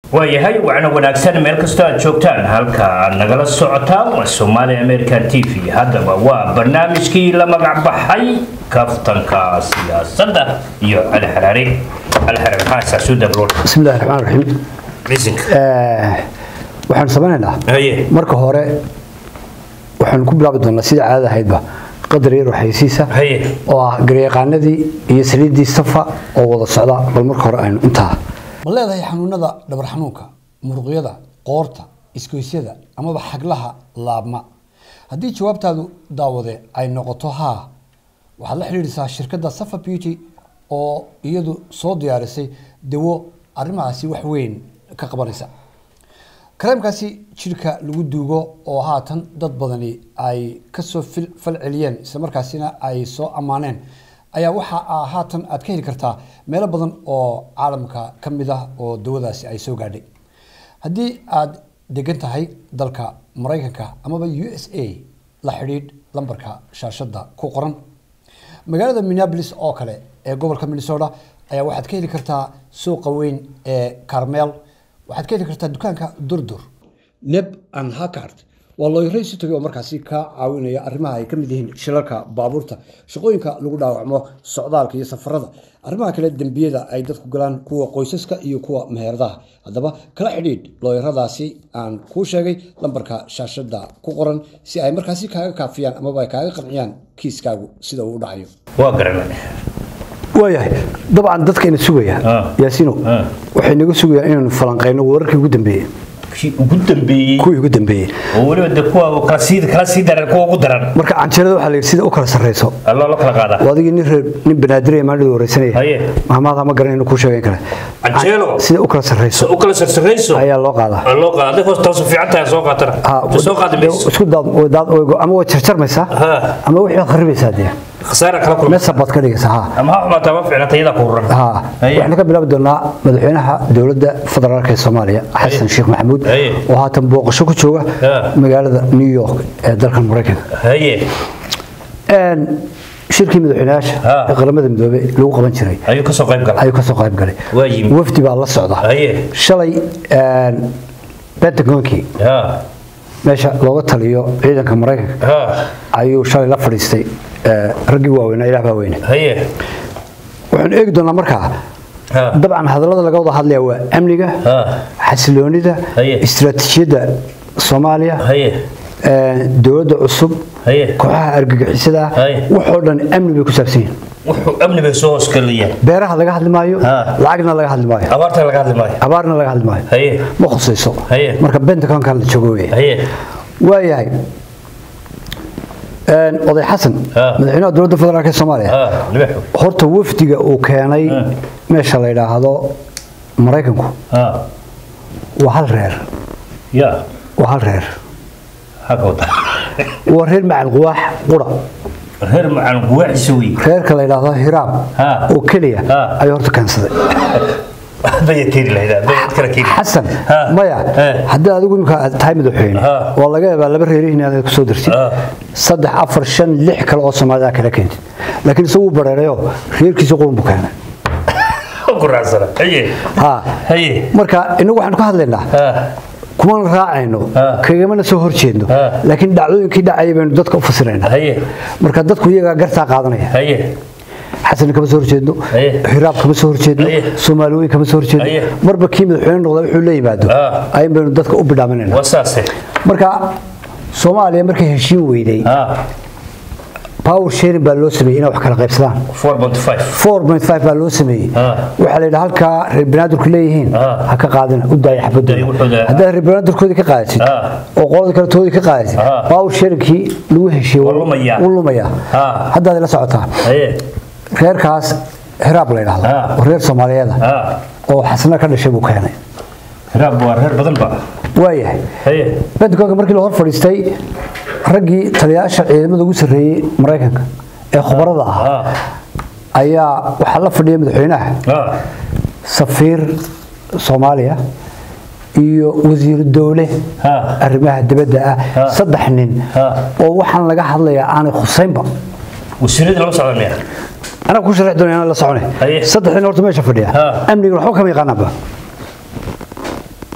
waayahay wacna wanaagsan meel kastoo aad joogtaan halka aad nagala socotaan waa somaali american t v haddaba waa barnaamijkii la magac baxay kaftanka siyaasadda iyo cali xaraare cali xaraare maxaa isaasu dabrool بسم الله الرحمن الرحيم bisinka waxaan samaynaynaa haye marka hore waxaan ku bilaabi doonaa sida caadada ahaydba qadar yar waxaysiisa haye oo ah garyaqaanadii iyo saliiddii safa oo wada socda bal marka hore aynu intaa ma leedahay xanuunada dhabar xanuunka muruqyada qoorta isgoysyada amaba xaglaha laabma haddii jawaabtaadu daawade ay noqoto haa waxaad la xidhiidhisaa shirkadda safa beauty oo iyadu soo diyaarisay dawo arrimahaasi wax weyn ka qabanaysa kareemkaasi jidhka lagu duugo oo haatan dad badani ay kasoo fil- fal celiyeen islamarkaasina ay soo ammaaneen ayaa waxa aa haatan aad ka heli kartaa meelo badan oo caalamka ka mid ah oo dawadaasi ay soo gaadhay haddii aad degan tahay dalka maraykanka amaba u s a la xidhiidh lambarka shaashadda ku qoran magaalada minneapolis oo kale ee gobolka minnesota ayaa waxaad ka heli kartaa suuqa weyn ee carmel waxaad ka heli kartaa dukaanka durdur neb and hakard waa looyaraysi tagay oo markaasi ka caawinaya arrimaha ay ka mid yihiin shilalka baabuurta shaqooyinka lagu dhaawacmo socdaalka iyo safarada arrimaha kale dembiyada ay dadku galaan kuwa qoysaska iyo kuwa meheradaha haddaba kala xidhiidh looyaradaasi aan kuu sheegay lambarka shaashada ku qoran si ay markaasi kaaga kaafiyaan amaba ay kaaga qanciyaan kiiskaagu sida uu u dhacayo waa garanay waayahay dabcan dadkayna sugaya Ah. yaasino Ah. waxay naga sugayaan inaynu falanqayno wararkii ugu dambeeyey kii ugu dambeeyey kuwii ugu dambeeyey oo weliba de kuwa kala sii kala sii daran kuwa ugu daran marka canjeerada waxaa la yidhi sida u kala sarreyso alloo la kala qaadaa waa adigii nin reer nin banaadiraya maalida wareysanaya Haye. mahmaada ma garanayno kuu sheegan kale Canjeelo. sida u kala sarreyso u kala sarsarayso ayaa loo qaadaa Waa loo qaaday hoos taas fiican tahay soo qaatana Ha, soo qaadi mayso isku daad oo daad oo ama waa jarjarmaysaa Ha. ama wixii aad kharibaysaa dee khasaara kala kulma meesha baad ka dhigaysaa ha ama ha xumaataa ma fiicnata iyada ku ruran ha Haye. waxaan ka bilaabi doonaa madaxweynaha dowladda federaalka ee Soomaaliya xasan sheekh maxamuud Haye. oo haatan booqasho ku jooga Ha. magaalada New York ee dalka Mareykanka haye een shirkii madaxweynayaasha Ha. ee qaramada midoobay lagu qaban jiray ayuu ka soo qayb galay ayuu ka soo qayb galay Waa yimid. wafdi baa la socda Haye. shalay een Pentagonkii ha meesha looga taliyo ciidanka Mareykanka ha ayuu shalay la fadhiistay ee, raggii waaweynaa ilaah baa weyne haye waxaan eegi doonaa markaa ha dabcan hadallada laga wada hadlaya waa amniga ha xasiloonida Haye. istiraatiijiyadda soomaaliya haye ee, dowladda cusub haye kooxaha argagixisada Haye. waxoo dhan amni bay ku saabsan yihiin wuxuu amni bay soo hoosgeliyeen beeraha laga hadli maayo Ha. lacagna laga hadli maayo abaarta laga hadli maayo abaarna laga hadli maayo haye ma khusayso Haye. marka bentaconkan la joogo weeye haye waayahay Een, oday xasan Ha. madaxweynaha dowladda federaalk ee soomaaliya ha libaxu horta wafdiga uu keenay meesha la yidhaahdo maraykanku ha waa hal reer ya waa hal reer ha ka wada waa reer macal quwaax qura reer macaan guwaaxisa wey reerka la yidhaahdo hiraab Ha. oo keliya Ha. ayuu horta keensaday baya keeni lahayd baya kala keeni xasan Ha. maya Eh. haddii adigu imika aad tahay madaxweyne Ha. waa laga yaabaa laba reerihiin inaad ku soo dirtid Ha. saddex afar shan lix kale oo soomaalida kala keentid laakiin isagu wuu bareerayo reerkiisa qurun buu keenay ku raacsana haye ha haye marka inagu waxaanu ka hadlaynaa ha kumaan raacayno Ha. kagamana soo horjeedno Ha. laakiin dhacdooyinkii dhacaya baynu dadka u fasiraynaa haye marka dadku iyagaa gartaa qaadanaya haye xasan kama soo horjeedno Aye. hiraab kama soo horjeedno Aye. soomaaliweyn kama soo horjeedno Aye. marba kii madaxweyne noqda wuxuu la yimaado Ah. ayun baynu dadka u bidhaaminayna waa saase marka soomaaliya markay heshiin weyday ha power sharing baa loo sameeyey inay wax kala qaybsadaan 4.5 4.5 baa loo sameeyey Ah. waxaa la yidhi halkaa reer banaadirku leeyihiin Ah. ha ka qaadina u daaya Daaya wuxuu xabadooda daa- haddaad reer banaadirkoodii ka qaadasid Ah. oo qolada kale toodii ka qaadasid Ah. power sharingkii lagu heshiiyey Waa lumayaa. wuu lumayaa Ah. haddaad ila socotaa haye reerkaas hiraab la yidhaahdo Ah. oo reer soomaaliyeeda ha oo xasna ka dhashay buu keenay raab waa reer badan ba waayahay haye pentagonka markii la hor fadhiistay raggii taliyayaasha ciidamada ugu sarreeyey maraykanka ee khubarada ahaa ha ayaa waxaa la fadhiyay madaxweynaha ha safiir soomaaliya iyo wasiir dowle Ha. arrimaha dibadda ah Ha. saddex nin Ha. oo waxaan laga hadlayaa aanay khusaynba wasiirada lama socda miya anaa ku sharxi doona inaan la socone Haye. saddex nin horta meesha fadhiya Ha. amniga waxba kama yaqaanaanba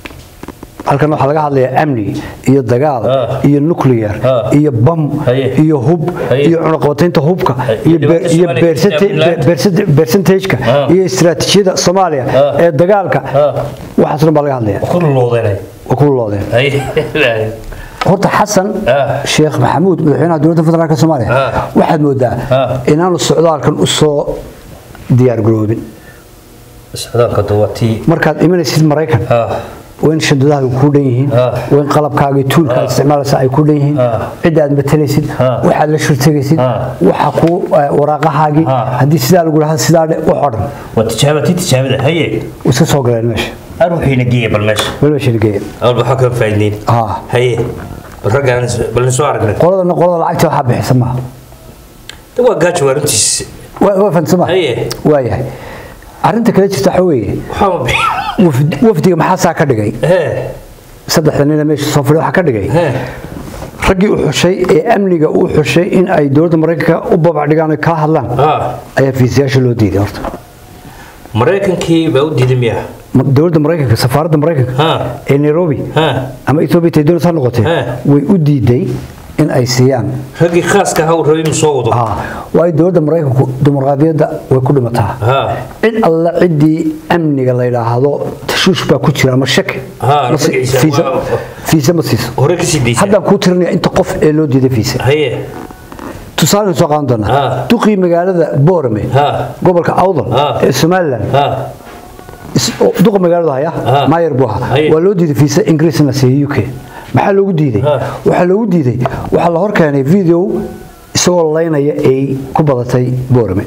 halkan waxaa laga hadlayaa amni iyo dagaal Ah. iyo nuclear Ah. iyo bam Haye. iyo hub Haye. iyo cunaqabataynta hubka Haye. iyo Iyo beer- iyo dhibaatada beersate- Somaliland. be- beersate- beersantageka Ah. iyo istiraatiijiyada soomaaliya Ah. ee dagaalka Ah. waxaas dhan baa laga hadlaya ku loodanay waa ku loodeen haye horta xasan Ah. sheekh maxamuud madaxweynaha dowladda federaalk soomaaliya Ah. waxaad moodaa Ah. inaanu socdaalkan u soo diyaargaroobin socdaalka duwatii markaad imanaysid maraykan ah waa in shandadahaaga ku dhan yihiin Ah. waa in qalabkaaga iyo tuulkaad isticmaalaysa ay ku dhan yihiin Ah. cidda aad matalaysid Ah. waxaad la shurtegaysid Ah. waxa ku eh, waraaqahaagii Ah. haddii sidaa lagu dhahaa sidaa dhe wax oo dhan waa tijaabatii tijaabada haye way iska soo galeen meesha aruuxiina geeya bal meesha weliba shirgeeya awal waxaa ka faa'iideyn Ah. haye bal raggaan bal soo aragnay qoladana qolada lacagta waxaa bixisa maaha de waa gaajo waa runtiis waa waa fahansama Haye. waayahay arrinta kale jirta waxaa weeye waxaa ma bixi wafd- wafdiga maxaa saa ka dhigay hee saddexda nina meesha soo fadhiya waxaa ka dhigay hee raggii u xushay ee amniga u xushay in ay dowladda maraykanka u babac dhigaan oo kala hadlaan ah ayaa fiisayaasha loo diiday horta maraykankii baa u diiday miya Ma- dowladda maraykanka safaaradda maraykanka ha ee nairobi ha ama ethiopia tay dowlad ha noqotee Eh. way u diiday in ay siiyaan raggii khaaska ahaa uu rabay inuu soo wado Ah, waayo dowladda maraykanku dimuqraadiyadda way ku dhimataa ha cid alle ciddii amniga la yidhaahdo tashuush baa ku jira ama shaki Ah, ma si- magaciisa, fiisa- waa- fiisa ma siiso hore kasii daysa haddaan kuu tirinaya inta qof ee loo diiday fiisa haye tusaale soo qaadan doonaa Ah. duqii magaalada boorame ha gobolka awdal Ah. ee somaliland ha is- oo duqa magaalada haya Ah. mayer buu ahaa Haye. waa loo diiday fiisa ingiriis in la siiyo u k maxaa loogu diiday Ah. waxaa loogu diiday waxaa la hor keenay video isagoo laynaya ay ku badatay boorame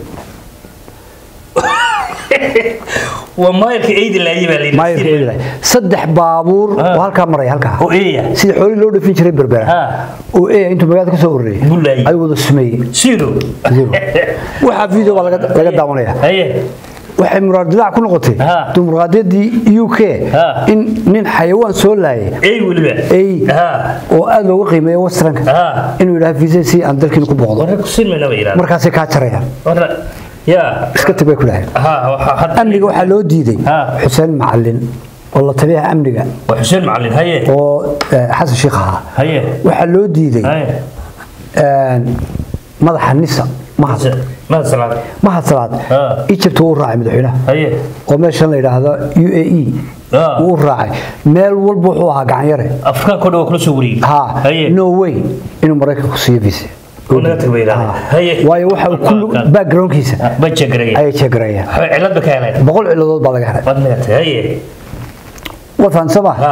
waa maayarka eydi laaye baa layidhi maayerka eedilay saddex baabuur oo halkaa maraya halkaa oo eeya sida xoolii loo dhafin jiray berbera Ah. oo eeya intuu magaalada ka soo ururiyay Buu laayay. ay wada sumeeyey zero Zero. waxaa video baa laga laga daawanaya haye waxay muraadilaac ku noqotay Ah. dimuqraadiyadii u k Ah. in nin xayawaan soo laayay ey weliba Ey. ha oo aad looga qiimeeyo westranka Ah. inuu yidhaha visa si aan dalkiina ku booqdo warra ku sinmayna ba yidhahda markaasay kaa jarayaan warra ya iska tag bay ku dhaheen ha waxaa hadda amniga waxaa loo diiday Ah. xuseen macalin oo la taliyaha amniga waa xuseen macalin haye oo eh, xasan sheikh ahaa haye waxaa loo diiday haye een, madaxa nisa mahad mahad salaad mahad salaad Ah. egypt wuu u raacay madaxweynaha haye oo meeshan la yidhaahdo u a e Ah. wuu u raacay meel walba wuxuu ahaa gacanyare afrikaanka o dhan waa kula soo wariyey ha haye no way inuu maraykanku siiyo visa oo naga tag bay yidhahdeen Ha. haye waayo waxa uu kullu backgroundkiisa ba jegaraya ayay jeegarayaan cilad ba ka heleen boqol ciladood baa laga helay waad naga tag haye waa fahansama ha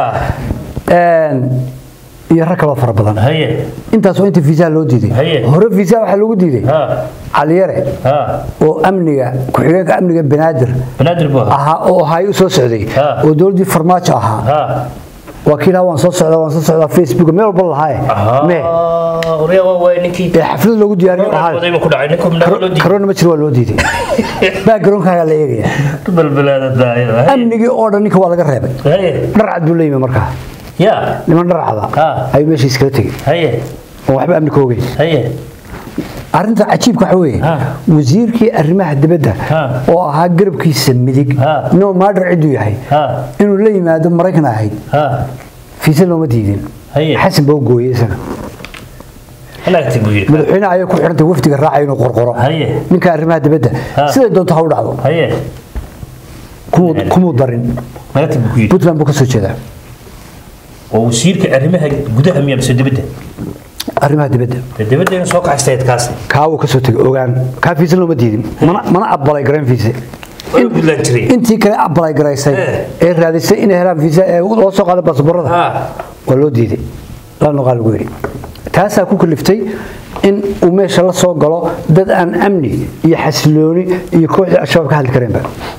iyo rag kaloo fara badan haye intaas waa inta fiisaha loo diiday Haye. hore fiisaha waxaa loogu diiday ha caliyare ha oo amniga ku-xigeenka amniga banaadir banaadir buu ahaa ahaa oo hay u soo socday Ha. oo dowladdii farmaajo ahaa ha waa kii lahaa waan soo socdaa waan soo socdaa facebook meel walba lahaaye me orya waa waay ninkii ee xaflad loogu diyaariyo waday lahaa ma ku dhacay ninku mnaga loo diiday karoona ma jiro waa loo diiday backgroundkaagaa la eegaya balbalaada daayada amnigii oo dhan ninka waa laga reebay haye dhar cad buu la yimi markaa ya niman dhar cada Ha. ayuu meesha iskala tegey haye oo waxba amni ka ogeyn haye arrinta cajiibka waxa weeye Ha. wasiirkii arrimaha dibadda Ha. oo ahaa garabkiisa midig Ha. no matter ciduu yahay ha inuu la yimaado maraykan ahayd ha fiisa looma diidin Haye. xasan baa u gooyey isaga halaagti buu yidhi madaxweyne ayay ku xidhantay wafdiga raacay inuu qorqoro Haye. ninka arrimaha dibadda Ha. siday doonto ha u dhacdo haye kumuu kumuu darin halaagti buu ku yidhi puntland buu ka soo jeedaa oo wasiirka arrimaha gudaha miya mise dibadda arrimaha dibadda dee dibadda inuu soo kaxaystayd kaasi kaa wuu ka soo tegay ogaan kaa fiisa looma diidin mana mana aqbalay garayn fiise waa buntland jiray intii kale aqbalay garaysay Eh. ee raadisay inay helaan fiisa ee loo soo qaaday baasaboorada ha waa loo diiday la noqaa lagu yidhi taasaa ku kaliftay in uu meesha la soo galo dad aan amni iyo xasilooni iyo kooxdii al-shabaab ka hadli kareenba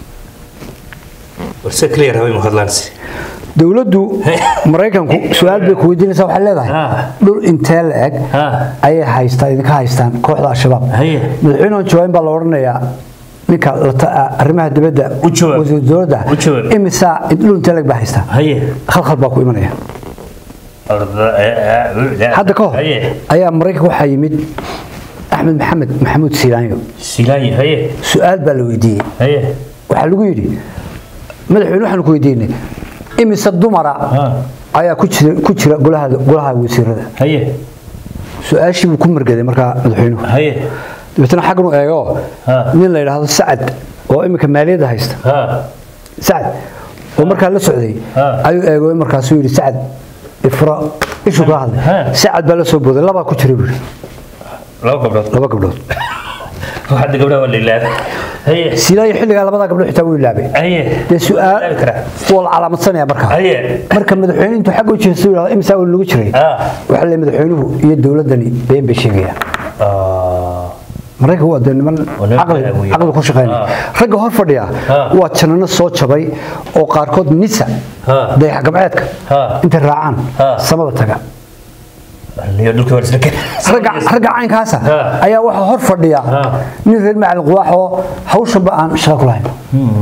warse clear haway mahadlaansi dowladdu maraykanku su-aal bay ku weydiinaysaa waxay leedahay Ah. dhul intee la eg Ah. ayay haystaa idinka haystaan kooxda al-shabaab Haye. madaxweynuhu jawaabin baa la odhanayaa ninka la ta- arrimaha dibadda U jawaab. wasiir dowladda U jawaab. imisaa dhul intee la eg baa haystaa haye khalkhal baa ku imanaya hadda ka hor haye ayaa maraykanka waxaa yimid axmed maxamed maxamuud siilaanyo silaayi haye su-aal baa la weydiiyey haye waxaa lagu yidhi madaxweyne waxaanu ku weydiinay imise dumara ha ayaa ku jira ku jira golaha golaha wasiirada haye su-aashii buu ku margaday markaa madaxweynuhu haye dabeetana xaggan u eego Ha. nin la yidhaahdo sacad oo iminka maaliyadda haysta ha sacad oo markaa la socday Ha. ayuu eego markaasuu yidhi sacad ifra ishuu kala hadlay Ha. sacad baa la soo booday labaa ku jira buu yidhi laba gabdhood laba gabdhood waxaad gabdhaha waa la ilaabay haye silaayo xilligaa labadaa gabdhood xitaa wuu ilaabay haye dee su-aal Ilaabi karaa. waa la calaamadsanaya markaa haye marka madaxweyne intuu xagga u jeesto yidhahdo imisaa uu lagu jiray ha waxaa le madaxweynuhu iyo dowladdani been bay sheegayaan Ah, maraykanku waa dee niman Waa niman caqli caqli weyn. caqli ku shaqeynaya Ah. ragga hor fadhiya Ah. waa janano soo jabay oo qaarkood nisa Ah. dayax gamceedka Ah. intay raacaan Ah. samada taga niyo dhulka waa isla keen ragga ragga caynkaasa Ah. ayaa waxaa hor fadhiya Ah. nin reer macalin quwaax oo hawshanba aan shaqo ku lahayn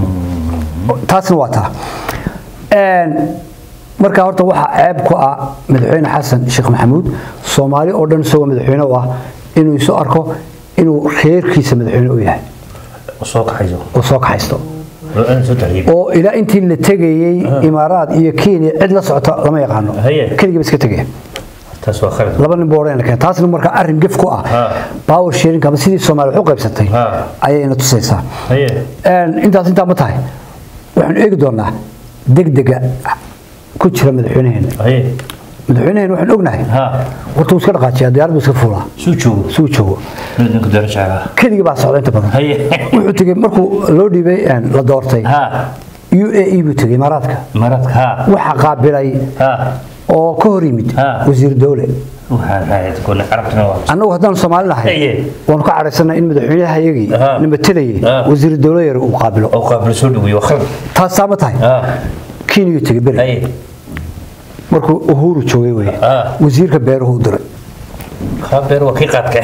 taasna waa taa Een, marka horta waxaa ceeb ku ah madaxweyne xasan sheekh maxamuud soomaali oo dhan isagoo madaxweyne u ah inuu isu arko inuu reerkiisa madaxweyne u yahay soo kaxayso oo soo kaxaysto Loo aan soo tarhiib oo ilaa intii la tegayey imaaraad iyo kenya cid la socota lama yaqaano Haye. keligiiba iska tegaya taas waa khalad laba nin booreen la keen taasna marka arrin gef ku ah Ha. power sharing ama sidii soomaali wax u qaybsatay Ha. ayay ina tusaysaa haye Een, intaas intaa ma tahay waxaanu eegi doonaa degdega ku jira madaxweynaheena haye madaxweynaheena waxaan ognahay ha horta wuu iska dhaqaajiyaa diyaarad buu iska fuulaa suu joogo suu joogo ninka doorashaaga keligii baa socda inta badan haye wuxuu tegey markuu loo dhiibay een, la doortay ha u a e buu tegey imaaraadka maradka ha waxaa qaabilay ha oo ka hor yimid Ha. wasiir dowle waxaan raacay kule carabtana waa annagu haddaan soomaali nahay Haye. waanu ka cadhaysanay in madaxweynaha iyagii Ha. nabatelayay Ha. wasiir dowle yar uu qaabilo oo qaabilo soo dhaweeyo waa khalad taas saa ma tahay ha kenyuu tegey beri haye markuu uhuru joogay weye Ha. wasiirka beeruhu u diray khabeer waa kii qaadka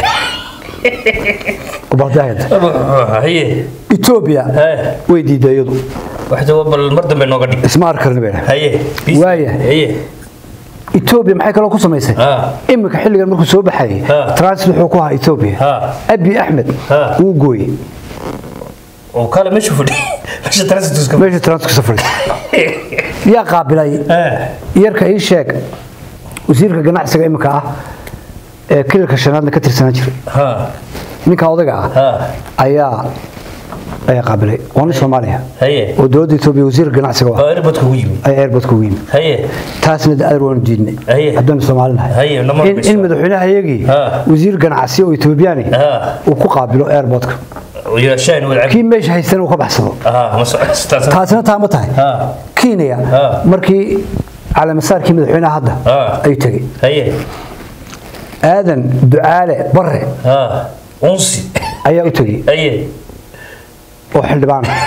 ubaldahayda haye etoobiya Haye. way diiday iyadu waxda bal mar dambe nooga dhig isma arki karni bay dhahay haye Waaya. haye etoobiya maxay kaloo ku samaysay Ha. iminka xilligan markuu soo baxayay Ha. transit wuxuu ku ahaa etoobiya Ha. abi axmed Ha. wuu gooyey oo kale meesha fadhi meesha transitus ka meesha transitka safray yaa qaabilay yarka ii sheeg wasiirka ganacsiga iminka ah ee kililka shanaadna ka tirsanaan jiray ha ninka odaga ah ha ayaa ayaa qaabilay waa nin soomaaliya haye oo dowladda etoobiya wasiirka ganacsiga u ah oo airportka ugu yimi ay airportka ugu yimid haye taasna de adeer waanu diidnay Haye. haddaynu soomaali nahay Haye, nama in, arkayso. in madaxweynaha iyagii Ha. wasiir ganacsi oo etoobiyaani Ha. uu ku qaabilo airportka yeeshaan wadcab kii meesha haystana uu ka baxsado ha ma socotaas taasina taa ma tahay ha kenya Ha. markii calaamasaarkii madaxweynaha hadda Ha. ayuu tegey haye aadan ducaale bare ha unsi ayaa u tegey haye oo xildhibaan ah.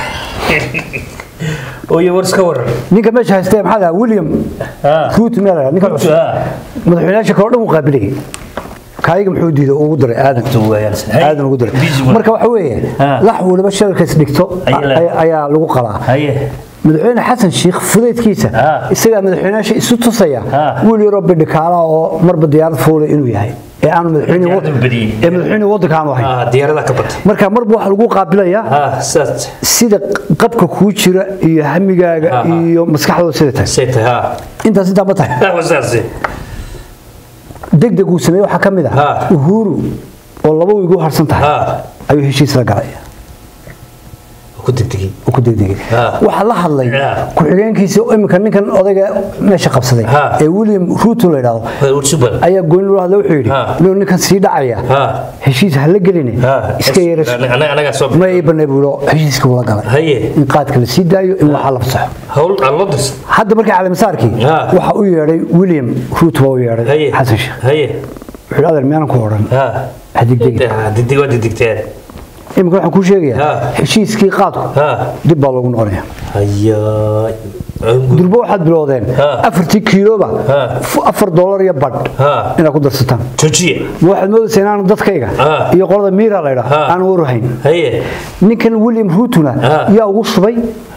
oye war iska waran ninka meesha haystee maxaa lahaa william ha ruut meel la ninka cusub ha madaxweynayaasha kale oo dhan uu qaabilayay kaayiga muxuu diiday uu ugu diray aadan aadan ugu diray marka waxa weeye Ha. lax waliba shalkays dhigto Ayaa la- ay- ayaa lagu qalaa haye madaxweyne xasan sheekh fudaydkiisa Ha. isagaa madaxweynayaasha isu tusaya Ha. wiil yaroo bidhikaala oo marba diyaarad fuulay inuu yahay ee aanu madaxweyne Diyaarad badiyey. ee madaxweyne waddanka aanu ahayn ha diyaarada ka batay marka marba waxa lagu qaabilayaa ha saas sida qabka kuu jira iyo hamigaaga Ha, ha. iyo maskaxdooda sida tahay sayta ha intaas intaa ma tahay ha wasaasi degdeg uu sameeyey waxaa ka mid ah Ha. uhuru oo laba wiig u harsan tahay ha ayuu heshiis la galay ku degdegay oo ku degdegay Ha. waxaa la hadlay Ha. ku-xigeenkiisa oo iminka ninkan odayga meesha qabsaday Ha. ee william ruto la yidhaahdo ursuban ayaa gooni loo hadlay wuxuu yidhi Ha. inuu ninkan sii dhacaya ha heshiis ha la geline ha iska yeeras anaga anaga soo ma ii banay buulo heshiiska wula galay haye in qaadka la sii daayo in waxaa la fasaxo hawl aan loo dirsan hadda markii calaamisaarkii Ha. waxa u yeedhay william ruto baa u yeedhay haye xasan sheekh haye wuxuu yidhi adeer miyaanan ku odhan ha ha degdegin degdeg waa degdegteen iminka waxaan kuu sheegayaa Ha. heshiiskii qaadku ha dib baa loogu noqonaya hayaa angu durbo waxaad bilowdeen Ha. afartii kiiloba Ha. fu- afar dollar iyo badh ha inaad ku darsataan joojiye ma waxaad moodaysaa inaanu dadkayga Ha. iyo qolada miira la ydhaa Ha. aan waruhayn haye ninkan william rutuna Ha. yaa ugu shubay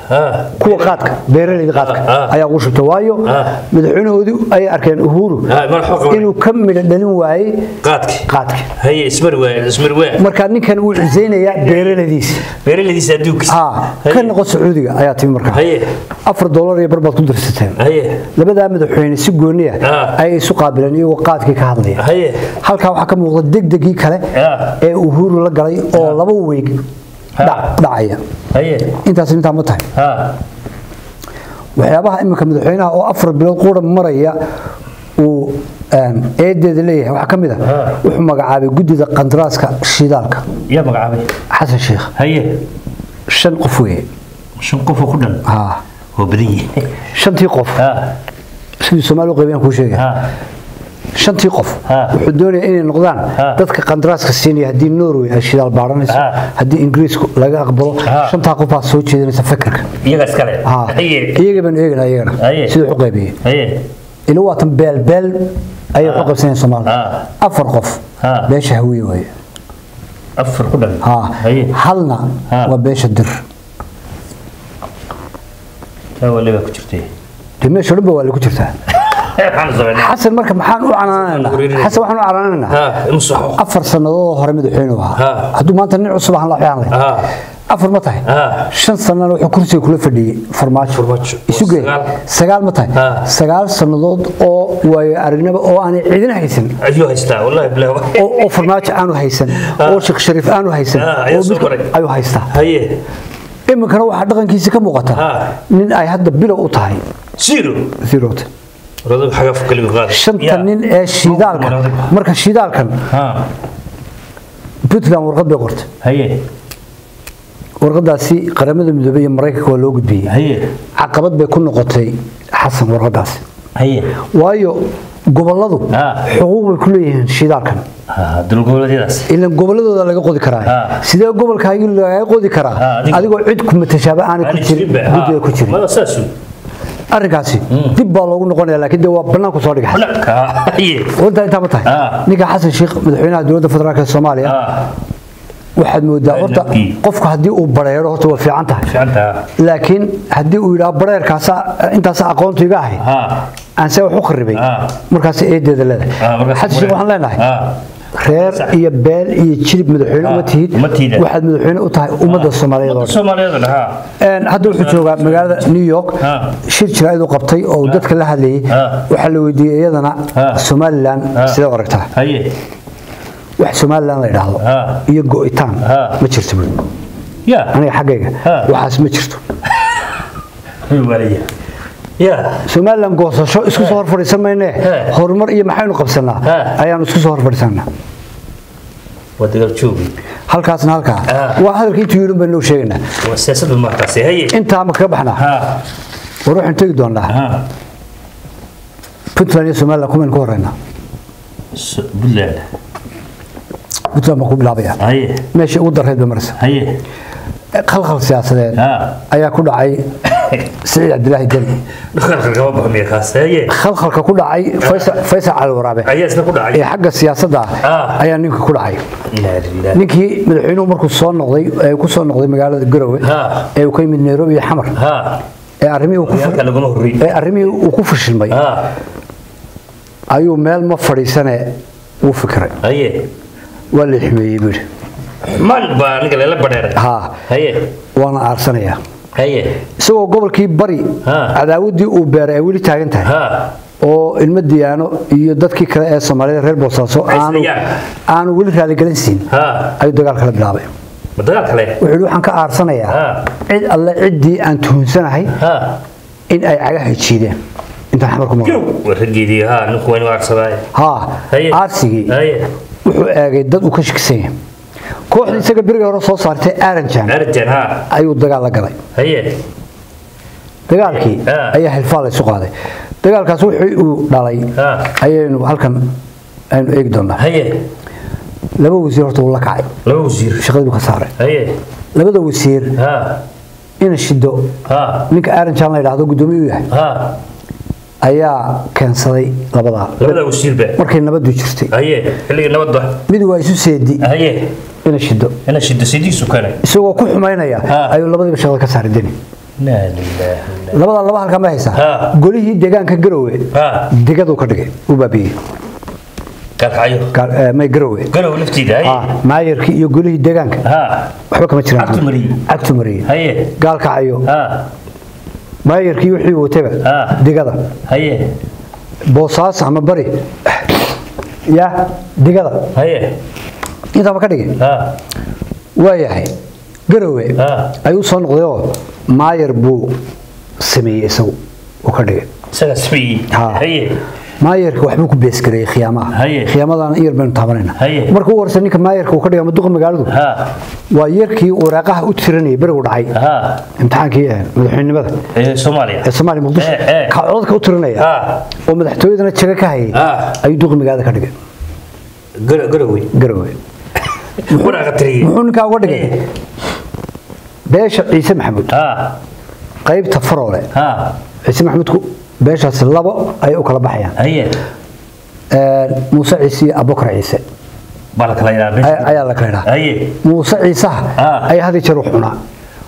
Ah. kuwa qaadka beeraleyda qaadka Ah, ah. ayaa ugu shubtay waayo Ah. madaxweynahoodii ayay arkeen uhuru Ah, madaxuu qabanay. inuu ka midho dhalin waayey qaadki qaadka haye ismar waa ismar waa marka ninkan wuu cuseynayaa beeraleydiisa beeraleydiisa adduunkiisa ha ka noqo sacuudiga ayaa timi markaa haye afar doolar iyo bar baad ku dirsateen haye labadaa madaxweyne si gooniya Ah. ayay isu qaabileen iyagoo qaadkii ka hadlaya haye halkaa waxaa ka muuqda degdegii kale Ah. ee uhuru la galay oo laba weeg dhac- dhacaya haye intaas intaa ma tahay ha waxyaabaha iminka madaxweynaha oo afar bilood quura maraya uu een, eedeeda leeyahay waxaa ka mid a Ah. wuxuu magacaabay guddida qandaraaska shidaalka yaa magacaabay xasan sheekh haye shan qof weeye shan qof oo ku dhan ha oo badan yihiin shantii qof ha sidii soomaali u qaybiyaan kuu sheegaya ha shantii qof Ah. wuxuu doonaya inay noqdaan Ah. dadka qandaraaska siinaya haddii norway ay shidaal baaranayso Ah. haddii ingiriisku laga aqbalo Ah. shantaa qof baa soo jeedinaysa fikirka iyaga iskale Ha. haye iyaga baan eeganaa iyagana Haye. siduu u qaybiyey haye ila waatan beelbeel ayay u qaybsanayaan soomaalida Ah. afar qof Ah. beesha hawiye weeye afar ku dhan ha haye halna Ah. waa beesha dir taa waliba ku jirtay dee meesha dhanba waa lagu jirtaa waxaan sameynaa xasan marka maxaan u canaanaynaa xasan waxaan u canaanaynaa ha imsaxo afar sannadood oo hore madaxweynuhu ahaa Ha. hadduu maanta nin cusub ahaan la waxaan ha afar ma tahay Ha. shan sanana wuxuu kursiga kula fadhiyey farmaajo Farmaajo. isu geey Sagaal. sagaal ma tahay Ha. sagaal sannadood oo waayo aragnimo oo aanay cidina haysan ayuu haystaa wallahi bilaw oo oo farmaajo aanu haysan oo sheekh shariif aanu haysan Ha, ayaa oo soo midka- maray. ayuu haystaa haye iminkana waxaa dhaqankiisa ka muuqata Ha. nin ay hadda bilow u tahay zero zerot radab xagaf kaliya qaad shanta nin ee shidaalka marka shidaalkan ha puntland warqad bay qortay haye warqadaasi qaramada midoobey iyo maraykanka waa loo gudbiyey haye caqabad bay ku noqotay xasan warqadaasi haye waayo gobolladu Ah. xuquuq bay ku leeyihiin shidaalkan ha dulgoboleedyadaas ilan gobolladooda laga qodi karaa Ah. sidee gobolkaagi laga qodi Ah, karaa adiga- adigoo cid ku matashaaba aanay ku jirin guddiga ku jirin mada saasu arrinkaasi dib baa loogu noqonaya laakiin dee waa bannaanku soo dhigay banaka haye wanta intaa ma tahay Ah. ninka xasan sheekh madaxweynaha dowladda federaalk ee soomaaliya ha waxaad moodaa horta nabkii. qofku haddii uu bareero horta waa fiican tahay fiicanta laakiin haddii uu yidhaha bareerkaasa intaas aqoontu iga ahay ha aan see wax u kharibay Ah. markaas eedeeda leedahay Ah, markaas- xasan sheekh waxaan leenahay ha reer iyo beel iyo jilib madaxweyne Ah, uma tihid uma tihid. waxaad madaxweyne u tahay ummadda soomaaliyeed oo dhan Soomaaliyeed ha Een, hadda wuxuu joogaa magaalada new york Ah. shir jiraa'id uu qabtay oo uu dadka la hadlayay Ah. waxaa la weydiiyey iyadana Ah. somalilan Ah. sidee u aragtaa haye wax somalilan la yidhaahdo Ah. iyo go'itaan Ah. ma jirto buuri ya aniga xaggayga Ah. waxaas ma jirto waliya ya somalilan goosasho isku soo hor fadhiisan maynee Ah. horumar iyo maxaynu qabsanaa Ah. ayaanu isku soo hor fadhiisanaa waa dagaal joogi halkaasna halkaa Ah. waa hadalka intuu yidhi baynu sheegaynaa waa siyaasadda markaasi haye intaa ma kaga baxnaa ha war waxaan tegi doonaa ha puntland iyo somalilan kumaynu ka horeynaa So- Puntland puntland baan ku bilaabaya haye meeshii ugu darreed bay maraysa haye khalkhal siyaasadeed ha ayaa ku dhacay siciid cabdilaahi deni dhaqanka kama baxo miya kaas haye khalkhalka ku dhacay Faysal- faysal cali waraabe ayaa isna ku ee dhacay xagga siyaasadda Ah. ayaa ninka ku dhacay ilaa ilaa ninkii madaxweynuhu markuu soo noqday ee ku soo noqday magaalada garowe Ah. ee uu ka yimid nairobi iyo xamar ha ee arrimihii uu ku halka laguma horreey ee arrimihii uu ku fashilmay ha ayuu meel ma fadhiisane wuu fikiray haye waa la xumeeyey buu yidhi man baa ninka lela badheeray ha haye waana aarsanayaa haye isagoo gobolkii bari Ah. cadaawaddii uu beeray ay weli taagan tahay ha oo ilmo diyaano iyo dadkii kale ee soomaalida reer boosaaso Ay aanu islayaan. aanu weli raaligelin siin ha ayuu dagaal kala bilaabay ma dagaal kale wuxuu yidhi waxaan ka aarsanayaa Ah. cid alle ciddii aan tuhunsanahay ha in ay cagaha jiideen intaan xamar ku maqlo waa raggeedii ha ninku waa inuu aarsaday haa haye aarsigii haye wuxuu eegay dad uu ka shakisan yahay kooxdii isaga beriga hore soo saartay aranjan arjan ha ayuu dagaal la galay haye dagaalkii Ah. ayaa hilfaa la isu qaaday dagaalkaas wixii uu dhalay Ah. ayaynu halkan aynu eegi doonaa haye laba wasiir horta uu la kacay laba wasiir shaqadii buu ka saaray haye labada wasiir ha ina shido ha ninka aranjan la yidhaahdo guddoomiye u yahay ha ayaa keensaday labadaa labada wasiirba markay nabadu jirtay haye xilligii nabadda mid waa isu seedi haye ina shido ina shida sidiisu kale isagoo ku xumaynaya Ah. ayuu labadiiba shaqada ka saaray deni laa ilaaha labada laba halkan ma Ha. haysaa golihii deegaanka garowe Ha. degaduu ka dhigay uu baabiyey kalkacayo Gaal- eh, may garowe garow laftiida haye Ah, maayarkii iyo golihii deegaanka ha waxba kama jiraan Cagtu mariyey. cagtu mariyey haye gaalkacayo ha maayarkii wixii wataba Ha. digada haye boosaas ama bari ya digada haye intaaba ka dhigay ha waayahay garowe Ha. ayuu soo noqday oo maayar buu sameeyey isagu uu ka dhigay isaga sameeyey Ha. haye maayarka waxbuu ku beesgareeyey khiyaamaha Haye. khiyaamadana in yar baynu taabanayna Haye. marka u horse ninka maayarka uu ka dhigay ama duqa magaaladu ha waa yarkii waraaqaha u tiranayay berigu dhacay ha imtixaankii eh, madaxweynenimada ee soomaaliya ee soomaaliya muqdisho Eh, eh. ka codadka u tiranaya ha oo madaxtooyadana jaga ka hayay Ha. ayuu duqa magaalada ka dhigay Gar- garowe garowe waraaqa tiriyey muxuu ninkaa uga dhigay Eh. beesha ciise maxamuud ha qaybta faroole ha ciise maxamuudku beeshaasi labo ayay u kala baxayaan haye Ee, muuse ciise iyo abubakar ciise baa la kala ay- ilaalin ayaa la kala idhaa haye muuse ciisaha Ah. ayaa had iyo jeer wax cunaa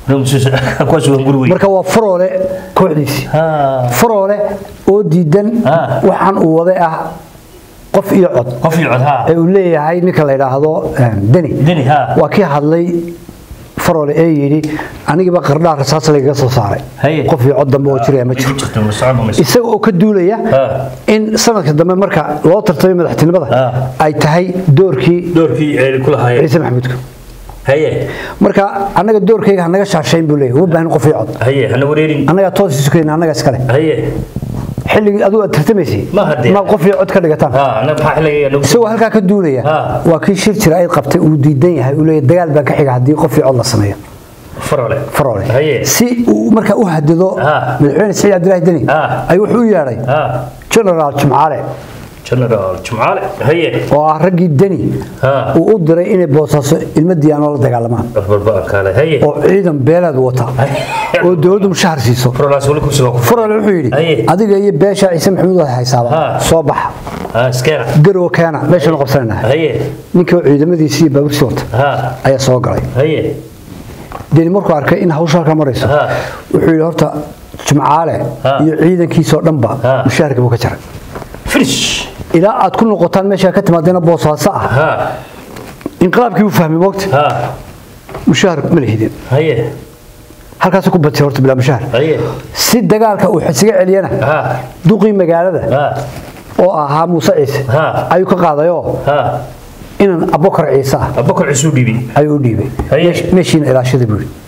kuwaas waa guri weyn marka waa faroole kooxdiisii ha faroole oo diidan Ah. waxaan uu waday ah qof iyo cod qof iyo cod ha ee uu leeyahay ninka la yidhaahdo eh, deni deni ha waa kii hadlay faroole ee yidhi anigiba qardhaa rasaas lagaga soo saaray Haye. qof iyo cod dambe oo jiraya ma jiro jirto ma socon ma isaga oo ka duulaya Ah. in sanadka dambe marka loo tartamay madaxtinimada Ah. ay tahay doorkii doorkii ay ku lahaayeen ciise maxamuudka haye marka annaga doorkayga hanaga shaashayn buu leeyahay uma baahin qof iyo cod haye hana wareerin annagaa toos isu keenna annaga iskale haye xilligii adigu aad tartamaysay Ma haddee. ma qof iyo cod ka dhigataan ha ana maxaa xilliga nagu isagoo halkaa ka duulaya Ah. waa kii shir jira ay qabtay uu diidan yahay uu leeyahay dagaal baa ka xiga haddii qof iyo cod la sameeyo farole faroole haye si uu markaa u hadido Ah. madaxweyne saciid cabdilaahi deni Ah. ayuu wuxuu u yeedhay ha generaal jimcaale general jumcaale haye oo ah raggii deni Ah. uu u diray inay boosaaso ilmo diyaanoo la dagaalamaan barba kaale haye oo ciidan beeleed wata oo dowladdu mushahar siiso farolaas wali ku sugan ku faroole wuxuu yidhi Haye. adiga iyo beesha ciise maxamuud waa haysaaba Ah. soo baxa ha iskeena garow keena meeshanu qabsanaynahay haye ninkii oo ciidamadiisii iyo baabuurtii wata ha ayaa soo galay haye deni markuu arkay in hawsha halkaa marayso Ah. wuxuu yidhi horta jimcaale Ah. iyo ciidankiisoo dhanba Ah. mushaharka buu ka jaray finish ilaa aad ku noqotaan meesha ka timaadeena boosaaso ah ha inqilaabkii uu fahmay moogta ha mushahar ma lihidin haye halkaasuu ku batay horta bilaa mushahar haye si dagaalka uu xisiga celiyana ha duqii magaalada ha oo ahaa muuse ciise Ah. ayuu ka qaadayoo ha inan abokar ciise ah abakar cisu dhibi ayuu u dhiibay Haye. Meesh- meeshiina ilaashada buu yidhi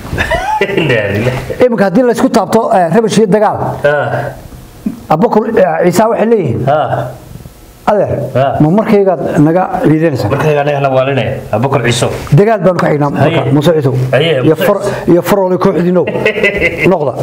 Inna lillahi. iminka haddii laysku taabto eh, rabash iyo dagaal ha abokar eh, ciise waxay leeyihiin ha adeer Ah. ma markaygaad naga ciidanaysaa markayga anaga waalinaya abakar ciso dagaal baanu ka xignaa marka Haye. muuse ciisow Haye, iyo Muuse far- iyo faroole kooxdiinow noqda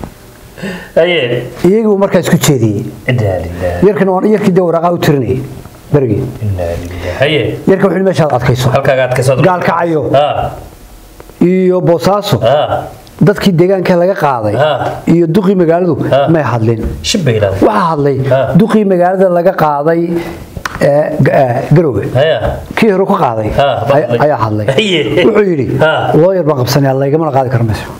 haye iyagii buu markaa isku jeediyey inna lillahi yarkana waan yarkii dee waraaqaha u tirinayay berigii inna lillahi haye yarka wuxuu yidhi meeshaad adkayso halkaaga aad ka soo gaalkacayo ha iyo boosaaso ha dadkii deegaanka laga qaaday Ah. iyo duqii magaaladu Ah. may hadlin shibbayla waxaa hadlay Ah. duqii magaalada laga qaaday ee, ga- ee, garowga haya kii hore ku qaaday Ah, baa ay- hadlay. ayaa hadlay Haye. wuxuu yidhi Ah. looyar baan qabsanaya laygamana qaadi kara mayso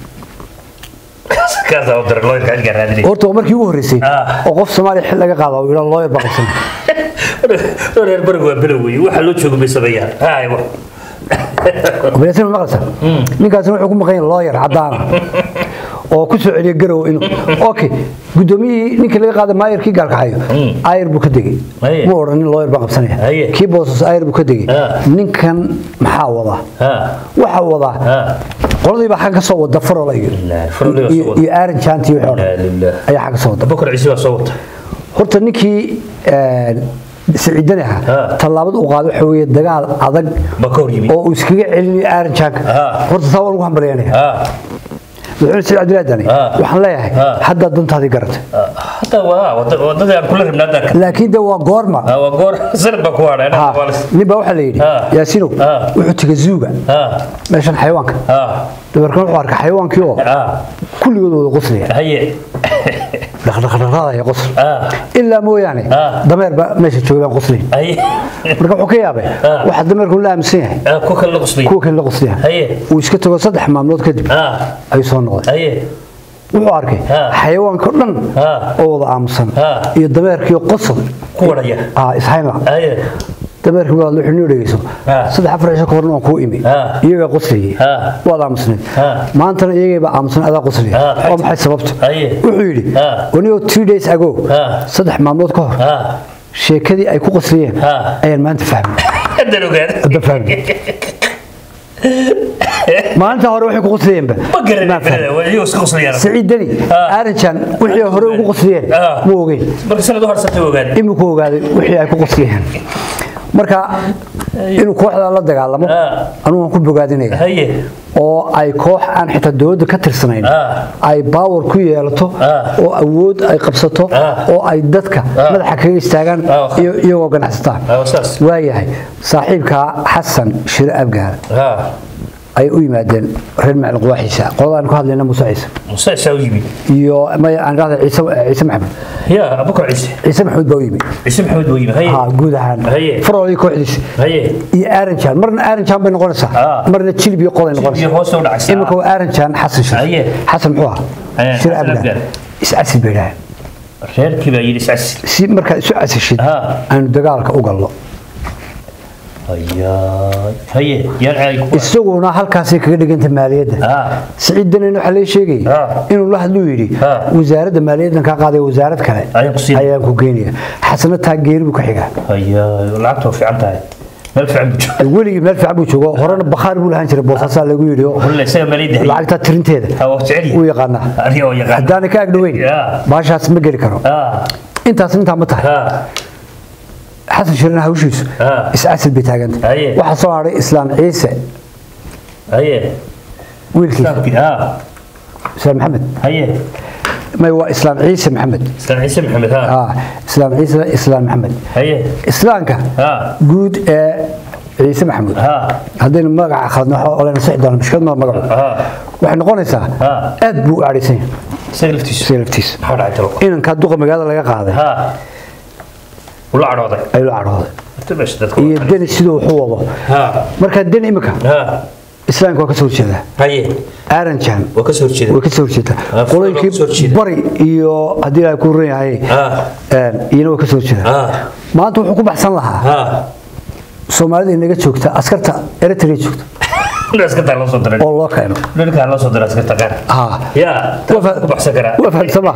kaasa u diray looyarka cilka raadinay horta waa markii ugu horreysay Ah. oo qof soomaaliya xil laga qaado uu yidhaa looyar baan qabsanaya reer barigu waa below wey waxa loo joogo bay sameeyaan hay wa Operation ma maqlaysaa ninkaasina wuxuu ku maqan yahay lawyer cadaan ah oo ku soo celiya garow inuu okay gudoomiyihii ninkii laga qaaday maayarkii gaalkaxayo ayar buu ka degay Haye. ma odhan nin lawyer baan qabsanaya Haye. kii boosas ayar buu ka degay Ah. ninkan maxaa wadaa ha waxaa wadaa ha qoladii baa xagga ka soo wada farola iyo Ilaa, Farola baa soo iyo- wada. iyo aaran jaanti iyo wixii oo la dhan lilah ayaa xagga soo wada abakar ciise waa soo wata horta ninkii een, siciidani ahaa Ah. tallaabada uu qaaday waxa weeye dagaal adag ba ka hor yimid oo uu iskaga celinayo aaran jaanka Ah. horta taa waa lagu hambalyaynaya ha madaxweyne saciid cabdilaahi dani Ah. waxaan leeyahay Ah. haddaa dantaadii garatay hata waa wada- wadadii aan kula rabnaa hadda laakiin de waa goorma ha waa goor sanad baa ku hadhay Ha, nin baa waxaa la yidhi Ah. yaasinow Ah. wuxuu tegay zuuga ha meeshan xayawaanka ha dabeerkan wuxuu arkay xayawaankii oo ha kulligood wada qoslaya haye dhaqdhaqdhaqaadaya qosl ha ilaa mooyaane Ah. dameer baa meesha joogay baan qoslayn haye marka wuxuu ka yaabay Ah. waxa dameerku la aaminsan yahay ha ku kala qusbay kuwa kale la qoslaya haye uu iska tago saddex maalmood kadib ha ayuu soo noqday haye wuxuu arkay Ha. xayawaanka o dhan Ha. oo wada aamusan Ha. iyo dameerkiiyo qosol ku wadhaya ah ishaynla haye dameerkii baad wuxuu noo dhegeyso Ha. saddex afar cisho ka horna waan kuu imi Ha. iyagaa qoslayay Ha. waad aamusnayd Ha. maantana iyagaybaa aamusan adaa qoslaya Ha, waa maxay sababta Haye. wuxuu yidhi Ha. wanio three days ago Ha. saddex maalmood ka hor ha sheekadii ay ku qoslayeen Ha. ayaan maanta fahmay haddaan ogaada hadda fahmay maalinta hore waxay ku qoslayeenba ma garanay maan fahmin. waa iyagoo iska qoslayaan سعيد دني Ha. ارنجان وحي hore ugu qoslayeen Ha. ma ogeyn marka sanad u horsatay ogaada iminku ogaaday wixii ay ku qoslayeen marka inuu kooxda la dagaalamo Ha. anugu waan ku bogaadinaya haye oo ay koox aan xitaa dowladda ka tirsanayn Ha. ay baawar ku yeelato Ha. oo awood ay qabsato Ha. oo ay dadka Ha. madaxa kaga istaagaan Ha. iyo- iyagoo ganacsataan Ha, saas. waayahay saaxiibka xasan shire abgaar ha ay u yimaadeen reer macalin quwaaxiisa qoladaan ku hadlayna muuse ciise muuse isaa u yimid iyo maya aan dhahda ciise ciise maxamed ya abubakar ciise ciise maxamuud baa u yimi ciise maxamed buu yimid haye ha guud ahaan Haye. faroolii kooxdiisa haye iyo aaranjaan marna aaranjaan bay noqonaysaa Ah. marna jilib iyo qoday iyo noqonaysaa hoos u dhacaysa iminka waa aaranjaan xasan shir Haye. xasan muxuu Haye, ahaa shir Xasan abgaar Abgaar. iscasil bay dhahaan reerkii baa yidhi iscasi si markaa isu casishid Ha. aanu dagaalka u galno hayaay haye yaan caadi ku isaguna halkaasay kaga dhiganta maaliyadda ha siciid danin waxaa lee sheegay Ha. inuu la hadluu yidhi Ha. wasaaradda maaliyaddan kaa qaaday wasaarad kale Ayaan ku siinaya. ayaan ku geynaya xasana taa geeri buu ka xigaa hayaay lacagta waa fiican tahay meel fiican buu jooga weligii meel fiican buu joogo horena bakhaar buu lahaan jiray boosaasaa lagu yidhi oo hulle isaga maaliyadda haye lacagta tirinteeda ha waa jecel wuu yahay yaqaanaa aniga oo yaqaan haddaanay ka agdhoweyn Ya. baashaas ma geli karo ha intaas intaa ma tahay ha xasan shirina hawshiisu Ha. iscasil bay taaganta Haye. waxaa soo hadhay islaam ciise haye wiilkiisa islaamkii ha islaam maxamed haye may waa islaam ciise maxamed islaan ciise maxamed ha ah islaam ciise islaam maxamed haye islaamka ha guud ee ciise maxamuud ha haddaynu magaca khaladno waxa olena sixi doona mishkad ma magacu ha waxay noqonaysaa Ha. aad buu u aadhaysan yahay isaga laftiisu isaga laftiisa maxaa dhacay talo inankaa duqa magaalada laga qaaday ha ula cadhooday ayuu la cadhooday Inta meesha dadka iyo deni siduu wax u wado ha marka deni imika ha islaamka waa ka soo horjeedaa haye aaranjan waa ka soo horjeeda way ka soo horjeedaa Ah, furo waa ka soo qolooyinkii horjeeda. bari iyo haddii ilaahay ku ran yahay ha een, iyana way ka soo horjeedaa ha maanta wuxuu ku baxsan lahaa ha soomaalida inaga joogta askarta eritrea joogta askartaa loo soo diray oo loo keeno dhulkaa loo soo diray askarta qaar ha ya Waa fa- ku baxsan karaa waa fahamsama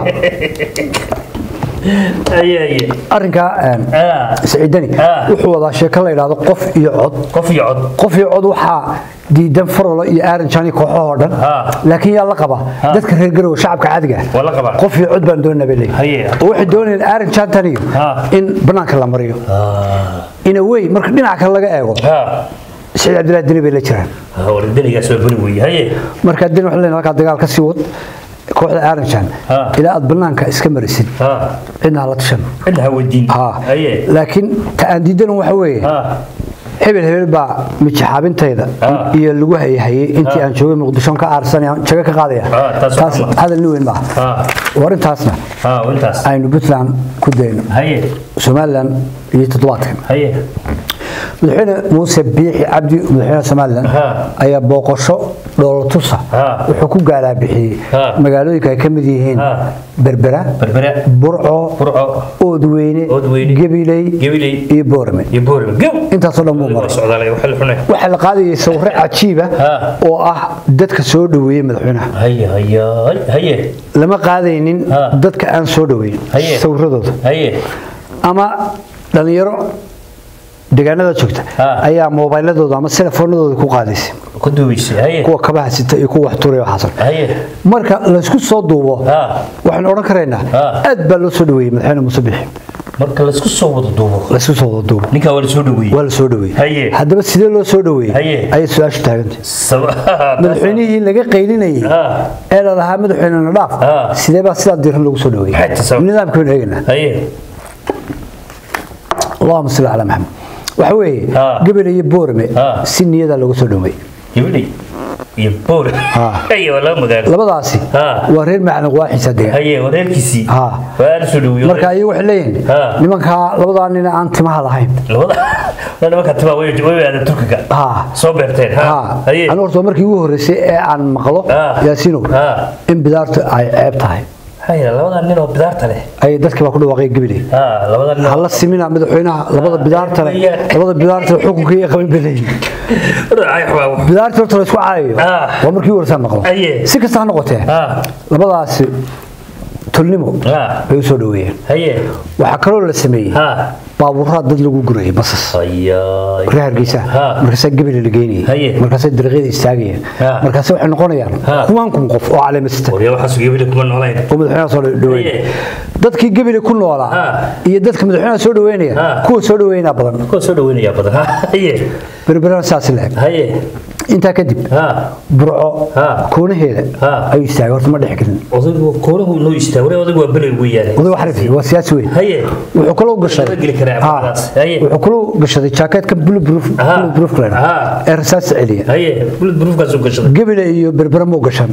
haye haye arrinkaa een, ha siciidani Ah. wuxuu wadaa sheeko la yidhaahdo qof iyo cod qof iyo cod qof iyo cod waxaa diidan farolo iyo aaranjan iyo kooxahoo dhan Ah. laakiin yaa la qaba dadka reer garowe shacabka caadiga ah. waa la qabaa qof iyo cod baan doonaa bay leeyihin Haye. oo waxay doonayaan aaranjantan iyo Ah. in banaanka la mariyo ha in a way marka dhinaca kale laga eego ha siciid cabdillahi deni bay la jiraan ha waradanigaas waa beri weeye haye marka deni waxay leeyihin halkaa dagaal ka sii wad kooxda aaranjan Ah. ilaa aad banaanka iska marisid ha cidna ha la tashan cidna ha weydiin ha haye laakiin ta aan diidanan waxa weeye ha hebel hebel baa mijaxaabintayda Ah. iyo lagu hayahayay intii Ah. aan joogay muqdisho ka aarsanaya jago ka qaadaya Ah, taas taas waa hadal nin weyn maaha ha war intaasna ha intaas aynu puntland ku dayno haye somalilan iyo toddobaadkan haye madaxweyne muuse biixi cabdi madaxweyne somalilan Ah. ayaa booqasho dhoolotusa Ah. wuxuu ku gaalaabixiyey Ah. magaalooyinka ay ka mid yihiin Ah. berbera berbere burco burco oodweyne Oodweyne, gabiley Gabiley, iyo boorame iyo boorima gow intaasoo dhan buu waa maray socdaalay waxa la xunay waxaa la qaadayay sawirro cajiiba Ah. oo ah dadka soo dhoweeyey madaxweynaha haye haye haye lama qaadaynin Ah. dadka aan soo dhoweyn Haye. sawiradooda haye ama dhalinyaro deegaanada joogta Ah. ayaa moobayladooda ama telefoonadooda ku qaadaysay ku duubaysay haye kuwa kabaha sita iyo kuwa wax turay waxaas haye marka laysku soo duubo Ah. waxaan odhan karaynaa Ah. aad baa loo soo dhoweeyey madaxweyne muuse bixi marka laysku soo wada duubo laysku soo wada duubo ninkaa waa la soo dhaweeyey waa la soo dhoweeyey Haye. haddaba sidee loo soo dhoweeyey Haye. ayay su-aashu taagantay Sab- madaxweynihii laga qaylinayay Ah. ee la lahaa madaxweynena dhaaf Ah. sidee baa sidaa diiran lagu soo dhoweeyey Maxay tahay sabab? nidaamka baynu eegaynaa haye allahuma salli calaa maxamed waxa weeye Ah. gabel iyo boorame Ah. si niyada lagu soo dhoweeyey gabadhay iyo boor Ha. haye waa laba magaalo labadaasi Ha. waa reer macalin waaxiisa degan haye wareerkiisii Ha. waa la soo dhaweeyey marka ayagu waxay leeyihiin Ha. nimankaa labadaa nin aan timaha lahayn labada waa nimanka timaa way way aada turkiga Ha. soo beerteen ha ha haye anigu horta markii ugu horreysay ee aan maqlo Ha. yaasiinow Ha. in bidaartu ay ceeb tahay haye labada nin oo bidaarta leh ay dadkii baa ku dhawaaqay gabiley ha labada nin oo- hala simina madaxweynaha labada bidaarta leh weeyaan. labada bidaarta leh xukunkii ay qaban beleyin Ay, waa- bidaarta horta la isku caayayo Ha. waa markii ugu horreysay aan maqlo Aye. si kasta ha noqotee ha labadaasi tolnimo ha bay u soo dhaweeyeen haye waxaa kaloo la sameeyey ha baabuuraa dad lagu gurayay basas hayaay reer hargeysa Ha. markaasaa gebele la geynayay Haye. markaasaa dariiqyada istaagayeen Ha. markaase waxay noqonayaan Ha. kumaan kun qof oo caleemasita waryaa waxaas gebile kuma noolayn oo madaxweynaha soo dhaweyn Haye. dadkii gebele ku noolaa Ha. iyo dadka madaxweynaha soo dhaweynaya Ha. kuwa soo dhaweynaa badan kuwa soo dhaweynayaa badan ha haye berberana saas leeg haye intaa kadib ha burco Ha. koonaheeda Ha. ayuu istaagay horta ma dhex gelin odaygu koolahu noo istaa waree odaygu waa belel weeyaane oday wax rifi waa siyaasi weyn haye wuxuu kaloo gashaday Laga geli karaa Ha. afkaadaas. Haye. wuxuu kaloo gashaday jaakeetka bulletproof Ha. bulletproof lena Ha. ee rasaasta celiya haye bulid buruufkaasuu gashaday gebele iyo berbera muu gashan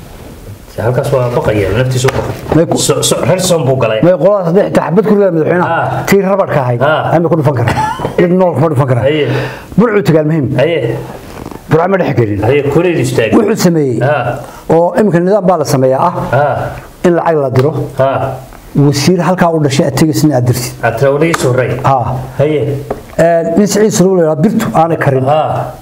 halkaas waa baqaya naftiisu May ku- baqay So- so- reer soon buu galay may qoladaas saddex taxbad ku leedahay madaxweynaha Ha. tii rabadhka ahayd Ha. ama ku dhufan karaa mid nool kuma dhufan karaa Haye. burcuu tagaal muhiim haye burca ma dhex gelin haye koreed istaag wuxuu sameeyey ha oo iminka nidaam baa la sameeyaa ah ha in lacag la diro ha wasiir halkaa u dhashay aad tegaysna aad dirtid atrawdhiis horey ha haye nin siciid saluul la birtu aanay karin ha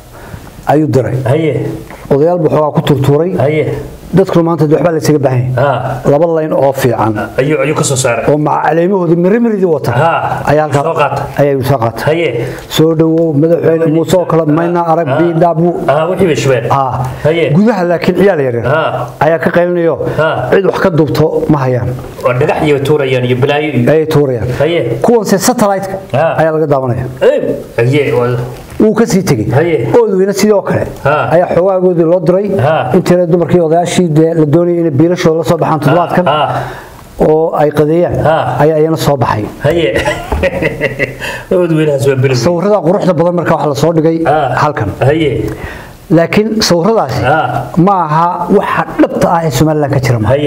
ayuu diray haye odayaal buu xoogaa ku turtuuray haye dadkuna maanta dee waxbaa la isaga baahan yahay ha laba layn oo fiican ayuu ayuu ka soo saaray oo maca caleemahoodii mirimiridi wata Ha. ayaa halkaa Soo qaata. ayaa soo qaata haye soo dhawow madaxweyne muuse oo kale mayna arag Ha. biidhaabu ha wixii bay shubeen ah haye gudaha laakiin ciyaal yaryar Ha. ayaa ka qaylinayo Ha. cid wax ka duubto ma hayaan waa dhagax iyo tuurayaan iyo balaayo iyo ayay tuurayaan haye kuwanse satellite-ka Ha. ayaa laga daawanaya Eh, haye waa- wuu ka sii tegey Haye. oodweyne sidoo kale Ha. ayaa xoogaagoodii loo diray Ha. intiina dumarkii odayaashii dee la doonayay inay biilashooda la soo baxaan toddobaadkan ha oo ay qadeeyaan Ha. ayaa iyana soo baxay haye odweynahaas waa beri sawirada quruxda badan marka waxa la soo dhigay ha halkan haye laakiin sawiradaasi Ha. ma aha waxa dhabta ah ee somalilan ka jira ma haye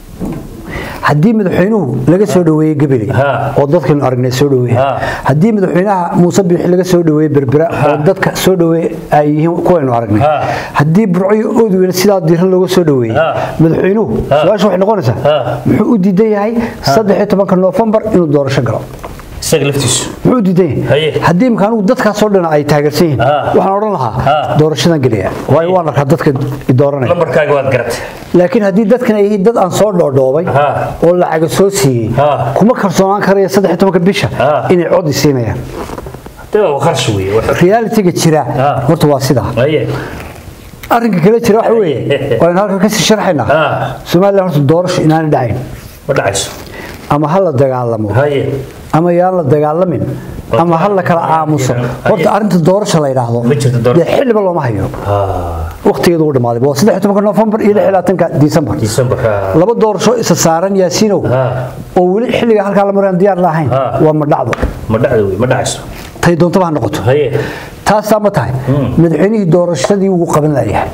haddii madaxweynuhu laga soo dhaweeyey gabiley Ha. oo dadkaynu aragnay soo dhaweeyey Ha. haddii madaxweynaha muuse biixi laga soo dhaweeyey berbera oo dadka soo dhaweeyey ay yihiin kuwaynu aragnay Ha. haddii burco iyo oodweyne sidaa diiran looga soo dhaweeyey Ha. madaxweynuhu Ha. su-aasha waxay noqonaysaa Ha. muxuu u diidan yahay saddex iyo tobanka noofembar inuu doorasho galo isaga laftiisu muxuu u diidan Haye. yahay haddii imka anigu dadkaasoo dhan ay taageersan yihiin Ha. waxaan odhan lahaa Ha. doorashadan gelaya waayo waan arkaa dadka i dooranaya lambarkaaga waad garatay laakiin haddii dadkan ay yihiin dad aan soo dhoodhoobay Ha. oo lacaga soo siiyey Ha. kuma kalsoonaan karaya saddex iyo tobanka bisha Ha. inay cod i siinayaan dee waa qarshi weeye wax- realitiga jira Ha. horta waa sidaa haye arrinka kale jira waxa weeye waaynu halkan kasii sharxaynaa Ha. somalilan horta doorasho inaanay dhacayn ma dhacayso ama ha la dagaalamo haye ama yaan la dagaalamin ama ha la kala aamuso horta arrinta doorasho la yidhaahdo Ma jirto doorasho. dee xilliba looma hayo ha waqtigeedu uu dhamaaday waa saddex iyo tobanka noofembar iyo lix iyo labaatanka disembar december ha laba doorasho isa saaran yaasiinow Ha. oo weli xilliga halkaa la maraan diyaar lahayn Ha. waa ma dhacdo ma dhacdo wey ma dhacayso tay doontaba ha noqoto haye taasaa ma tahay madaxweynihii doorashadii wuu qaban layahay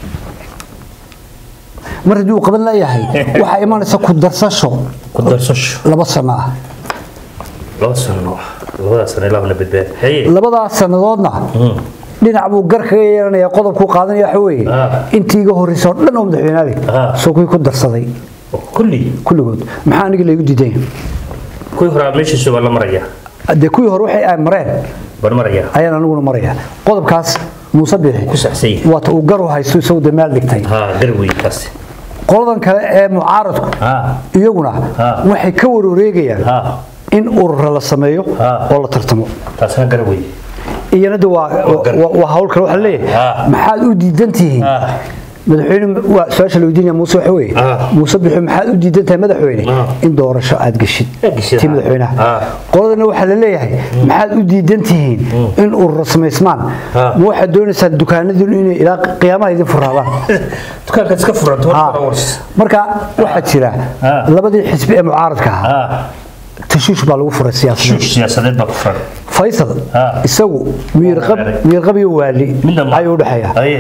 mar haddii uu qaban layahay waxaa imanaysa ku darsasho ku darsasho laba sano ah laba sano labada sano ilaahna badbaad haye labadaas sannadoodna dhinac buu gar kaga yeelanaya qodobkuu qaadanaya waxa weeye Ah. intii iga horreysa oo dhan oo madaxweynaali Ah. soo kuwii ku darsaday kulli kulligood maxaa aniga laygu diidan kuwii horaa meeshiisu waa la maraya dee kuwii hore waxay ay mareen baan maraya ayaan aniguna maraya qodobkaas muuse bixi ku saxsan yahay waata uu gar u haysto isagu dee meel dhigtay ha gar wey kaasi qoladan kale ee mucaaradku ha iyaguna Ah. waxay ka wareegayaan ha in urura la sameeyo Ah. oo la tartamo taasna gar wey iyana de waa gar. waa- waa hawl kale waxaa leeyahay Ah. maxaad u diidan tihiin ha madaxweyne waa su-aasha la weydiinaya muuse waxa weeye Ah. muuse bixi maxaad u diidan tahay madaxweyne Ah. in doorasho aad geshid Aad geshid, tii ah. madaxweynaha Ah. qoladana waxaa la leeyahay maxaad u diidan tihiin in urura samaysmaan Ah. ma waxaad doonaysaan dukaanadiinu inay ilaa qiyaamaha idin furaadaan dukaankaad iska furanto Ah. hor hours marka waxaa jira Ah. labadii xisbi ee mucaaradka ahaa ha tashuush baa lagu furay siyaasadda shuush siyaasadeed baa ku furan faysal Ah. isagu miirqab Waa miirqab iyo waali midna ma ayuu u dhexeeya haye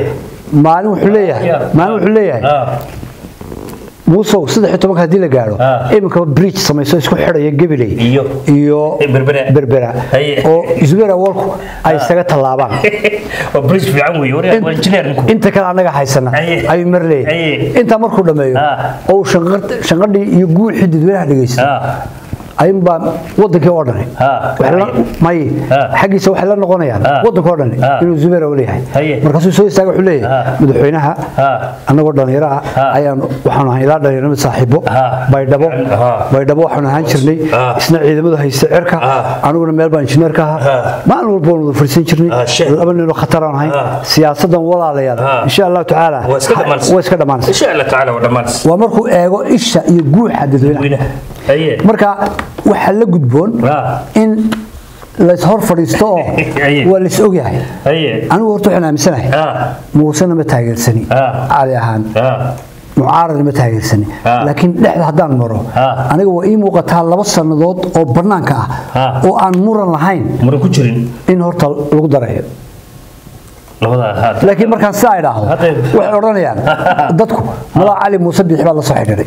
maalin wuxuu leeyahay maalin wuxuu leeyahay ah muusow saddex iyo tobanka haddii la gaadho Ah. iminkaba bridge samayso isku xidhaya gabiley Iyo- iyo Berbera. berbera Haye. oo zubeer awalku ay isaga tallaabaan waa bridge fiican weeye war waa engineer ninku inta kale annaga haysana Haye. ayuu mar Haye. leeyahay intaa markuu dhammeeyo Ah. oo uu shanqar- shanqadhii iyo guuxii dadweynaha dhegeysta ah ayuunbaa wadankii oo dhani Ah. Waxay la- may Ah. xaggiisa waxay la noqonayaan Ah. wadanka oo dhani Ah. inuu zubeer u leeyahay Haye. markaasuu soo istaaga wuxuu leeyahay Ah. madaxweynaha Ah. annagoo dhallinyaro ah Ah. ayaan waxaanu ahay ilaa dhallinyaro saaxiibo Ah. baydhabo Ah. baydhabo waxaanu ahaan jirnay Ah. isna ciidamadu haysta cirka Ah. aniguna meel baan injineer ka ahaa Ah. maalin walba waanu wada fadhiisan jirnay Ah, shit. laba ninoo khatar aan ahay Ah. siyaasadan walaalayaal Ah. insha allahu tacaala waa iska dhamaanaysa waa iska dhamaanaysa insha allah tacaala waa dhamaanaysa waa markuu eego isha iyo guuxa dadweynaha weynaha haye marka waxaa la gudboon Ah. in lays hor fadhiisto oo Aye. waa lays ogyahay haye anigu horta waxaan aaminsanahay ah muusena ma taageersani Ah. cali ahaan ah mucaaradna ma taageersani Ah. laakiin dhexda haddaan maro Ah. aniga waa ii muuqataa laba sannadood oo bannaanka ah Ah. oo aan muran lahayn muran ku jirin in horta lagu darayo labada haad laakiin markaan sidaa idhaahdo Hadda- waxay odhanayaan dadku malaa cali muuse biixi baa la soo xidhiidhay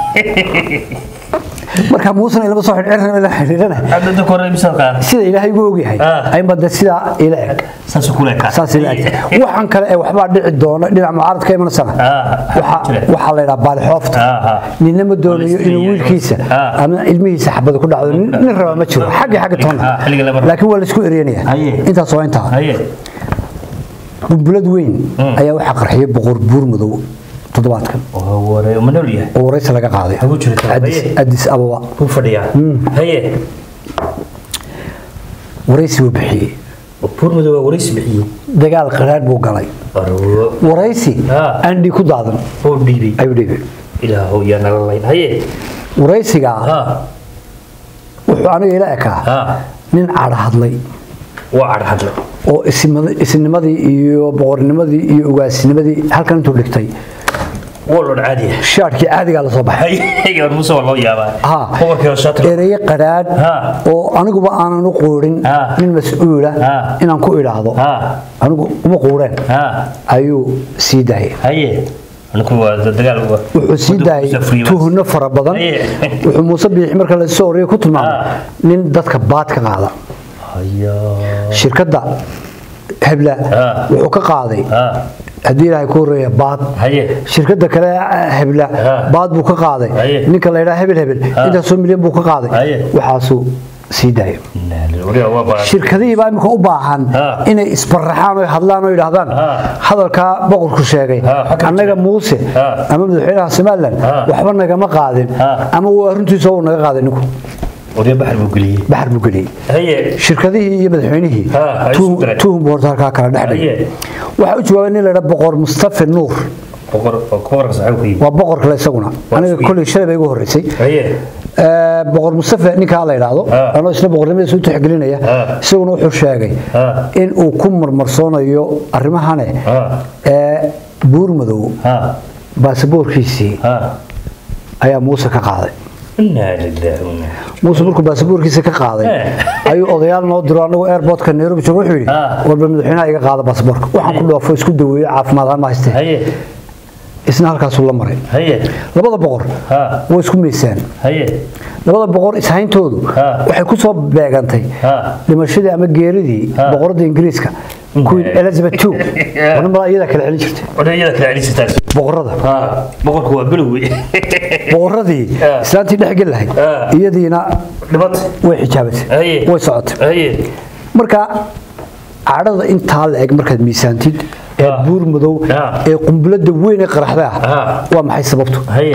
marka muusena ilama soo xidhiidhana la xidhiidhana hadda dadka hore imisa qaan sida ilaahay ugu ogyahay Ah. ayba de sidaa ila eg saas ku leeyahay saas ila eg waxaan kale ee waxbaa dhici doona dhinaca mucaarad ka imanasana Ah, waxa jira. waxaa la yidhaha baalixoofta Ah, ah. ninna ma doonayo Waliska inuu iyo- wiilkiisa Ah. ama ilmihiisa xabada ku dhacdo nin nin raba ma jiro xagga xagga toona Ah, xilliga lama rabo. laakiin waa laisku eryanaya Haye. intaas waa intaa haye bumbulad weyn ayaa waxaa qarxiyay boqor buur madow toddobaadkan waa ware ma nool yahay oo waraysi laga qaaday Hagu jirta, Addis- haye. addis ababa ku fadhiyaa haye waraysi buu bixiyey buur madow waa waraysi bixiyey dagaal qaraadh buu galay arwo waraysi Ah. andhi ku daadan oo dhiibay ayuu dhiibay ilaahow yaa nala layn haye waraysigaa ha wuxuu aniga ila ekaa ha nin cadha hadlay waa cadhadle oo isimada- isnimadii iyo boqornimadii iyo ugaasnimadii halkan intuu dhigtay waa loo caadiya shaadhkii caadigaa la soo baxay haye war muuse waa loo yaabaa Ha. boqorkii hooshaatiro ereye qadhaadh Ha. oo aniguba aanan u quurin Ha. nin mas-uula Ha. inaan ku idhaahdo ha anigu uma quureen ha ayuu sii daayay haye anigu waa dagaal waa wuxuu sii daayay tuhno fara badan Haye. wuxuu muuse biixi marka la soo oriyay ku tilmaamay Ha. nin dadka baad ka qaada haya shirkadda hebla Ha. wuxuu ka qaaday ha haddii ilaahay ku horeeya baad haye shirkadda kale hebla Ha. baad buu ka qaaday Haye. ninka la yidhaha hebel hebel Ha. intaasoo milyan buu ka qaaday Haye. waxaasuu sii daayay wariga waa baa shirkadihii baa imika u baahan Ha. inay isbaraxaan oo hadlaan oo yidhaahdaan Ha. hadalkaa boqorku sheegay Ha, xagga annaga jira. muuse Ha. ama madaxweynaha somalilan Ha. waxba nagama qaadin Ha. ama waa runtiisa uu naga qaaday ninku wariga baxar buu geliyey baxar buu geliyey haye shirkadihii iyo madaxweynihii Ha, ay tuhum- isu direen. tuhum buu horta halkaa kala dhex dhigay Haye. waxaa u jawaabay nin la yidhaha boqor mustafa nuur boqor boqorka saxaab ku yimid waa boqor kale isaguna aniga isku- kolley shalay bay igu horreysay haye Ee, boqor mustafa ninkaa la yidhaahdo Ha. anoo isna boqornimadiisa u tixgelinaya Ha. isaguna wuxuu sheegay Ha. in uu ku marmarsoonayo arrimahane ha ee buur madow ha baasaboorkiisii ha ayaa muuse ka qaaday inaa lillahi wa inaa muuse markuu baasaboorkiisa ka qaaday Eh. ayuu odayaal noo diro anagu airportka nairobi joogo wuxuu yidhi Ah. warba madaxweynaha iga qaada baasaboorka waxaan ku dhoofo isku daweeyo caafimaad ahaan ma haystee haye isna halkaasuu la maray haye labada boqor ha way isku miisaan haye labada boqor ishayntoodu Ah. waxay ku soo beegantay Ah. dhimashadii ama geeridii Ah. boqorada ingiriiska queen elizabeth ii wana malaa iyadaa kala celin jirtay odayada kala celisataas boqorada ha boqorku waa belowe boqoradii Ah. islaantii dhex geli lahayd Ah. iyadiina dhibad way xijaabatay haye way socotay haye marka cadhada intaa la eg markaad miisaantid ee Ah. buur madow Ah. ee qumbulada weyn ee qaraxda ah Ah. waa maxay sababtu haye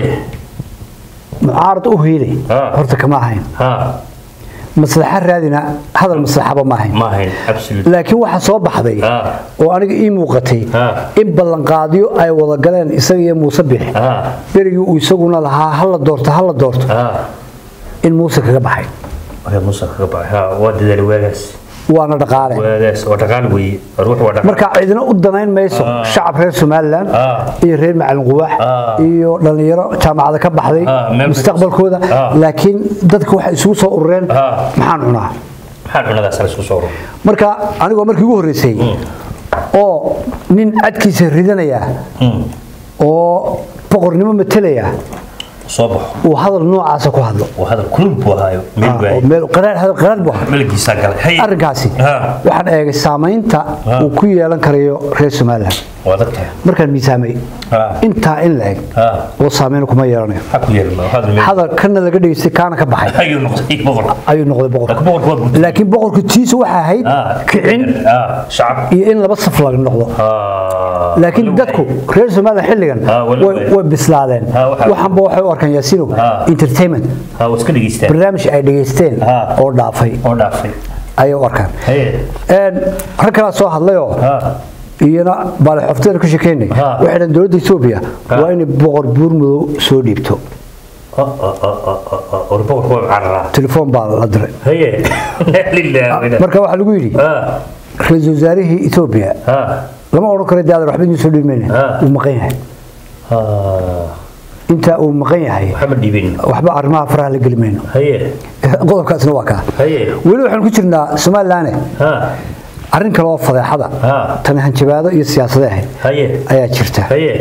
mucaarad u hiilay Ah. horta kama ahayn ha maslaxa raadina hadal maslaxaba ma ahayn ma ahayn absolute laakiin waxaa soo baxday Ah. oo aniga ii muuqatay Ah. in ballanqaadyo ay wada galeen isaga iyo muuse bixi ha berigii uu isaguna lahaa hala doorto hala doorto ha in muuse kaga baxay waa musa kaga baxay ha waa dadaal waagaas waana dhaqaale waagaas waa dhaqaal weeye ruux waa dhaqaal marka cidina u danayn mayso Ah. shacab reer somalilan Ah. iyo reer macalin quwaax Ah. iyo dhallinyaro jaamacada ka baxday Ah, meel mustaqbalkooda Ah. laakiin dadka waxay isugu soo urureen Ah. maxaan cunaa maxaa cunadaas la isku soo ro marka anigoo markii ugu horreysay oo nin cadkiisa ridanaya oo boqornimo matalaya soo baxo uu hadal noocaasa ku hadlo waa hadal kulul buu ahaayo meel Ah, oo waaye meel qaraar hadal qaraar buu ahaa melgiisaa galay Hay. arrinkaasi Ha. waxaan eegay saamaynta Ha. uu ku yeelan karayo reer somalilan waa adagtahay markaan miisaamay Ha. intaa in la eg Ha. oo saameyn kuma yeelanayo maxaa ku yeelma hadal meel hadal kana laga dhegeystay kaana ka baxay ayuu noqday boqor ayuu noqday boqorka laakiin boqorku waa guud laakiin boqorka tiisa waxaa ahayd kicin ah shacab iyo in laba saf laga noqdo ah laakiin dadku reer somalilan xilligan Ha, wali way way. way bislaadeen Ha, waxaa- waxaanba waxay u arkaan yaasino Ha. entertainment ha waa iska dhageystaan barnaamij ay dhegeysteen Ha. oo dhaafay oo dhaafay ayay u arkaan haye Een, rag kalaa soo hadlayoo ha iyana baalixofteeda ka shekeynay Ha. waxay dhahan dowladda etoobiya Ha. waa inay boqor buurmudow soo dhiibto oh oh oh oh oh oh boqorku waa cararaa telefoon baa la diray haye lillahi marka waxaa lagu yidhi ha ra-iisul wasaarihii etoobiya ha lama odhan karo daadan waxba idin soo dhiibmayna Ha. uu maqan yahay ha intaa uu maqan yahay waxba dhiibin waxba arrimaha faraha la geli mayno haye qodobkaasna waa kaa haye weli waxaan ku jirnaa somalilan ha arrin kale oo fadeexada Ha. tani hanjabaado iyo siyaasade ahayd haye ayaa jirta haye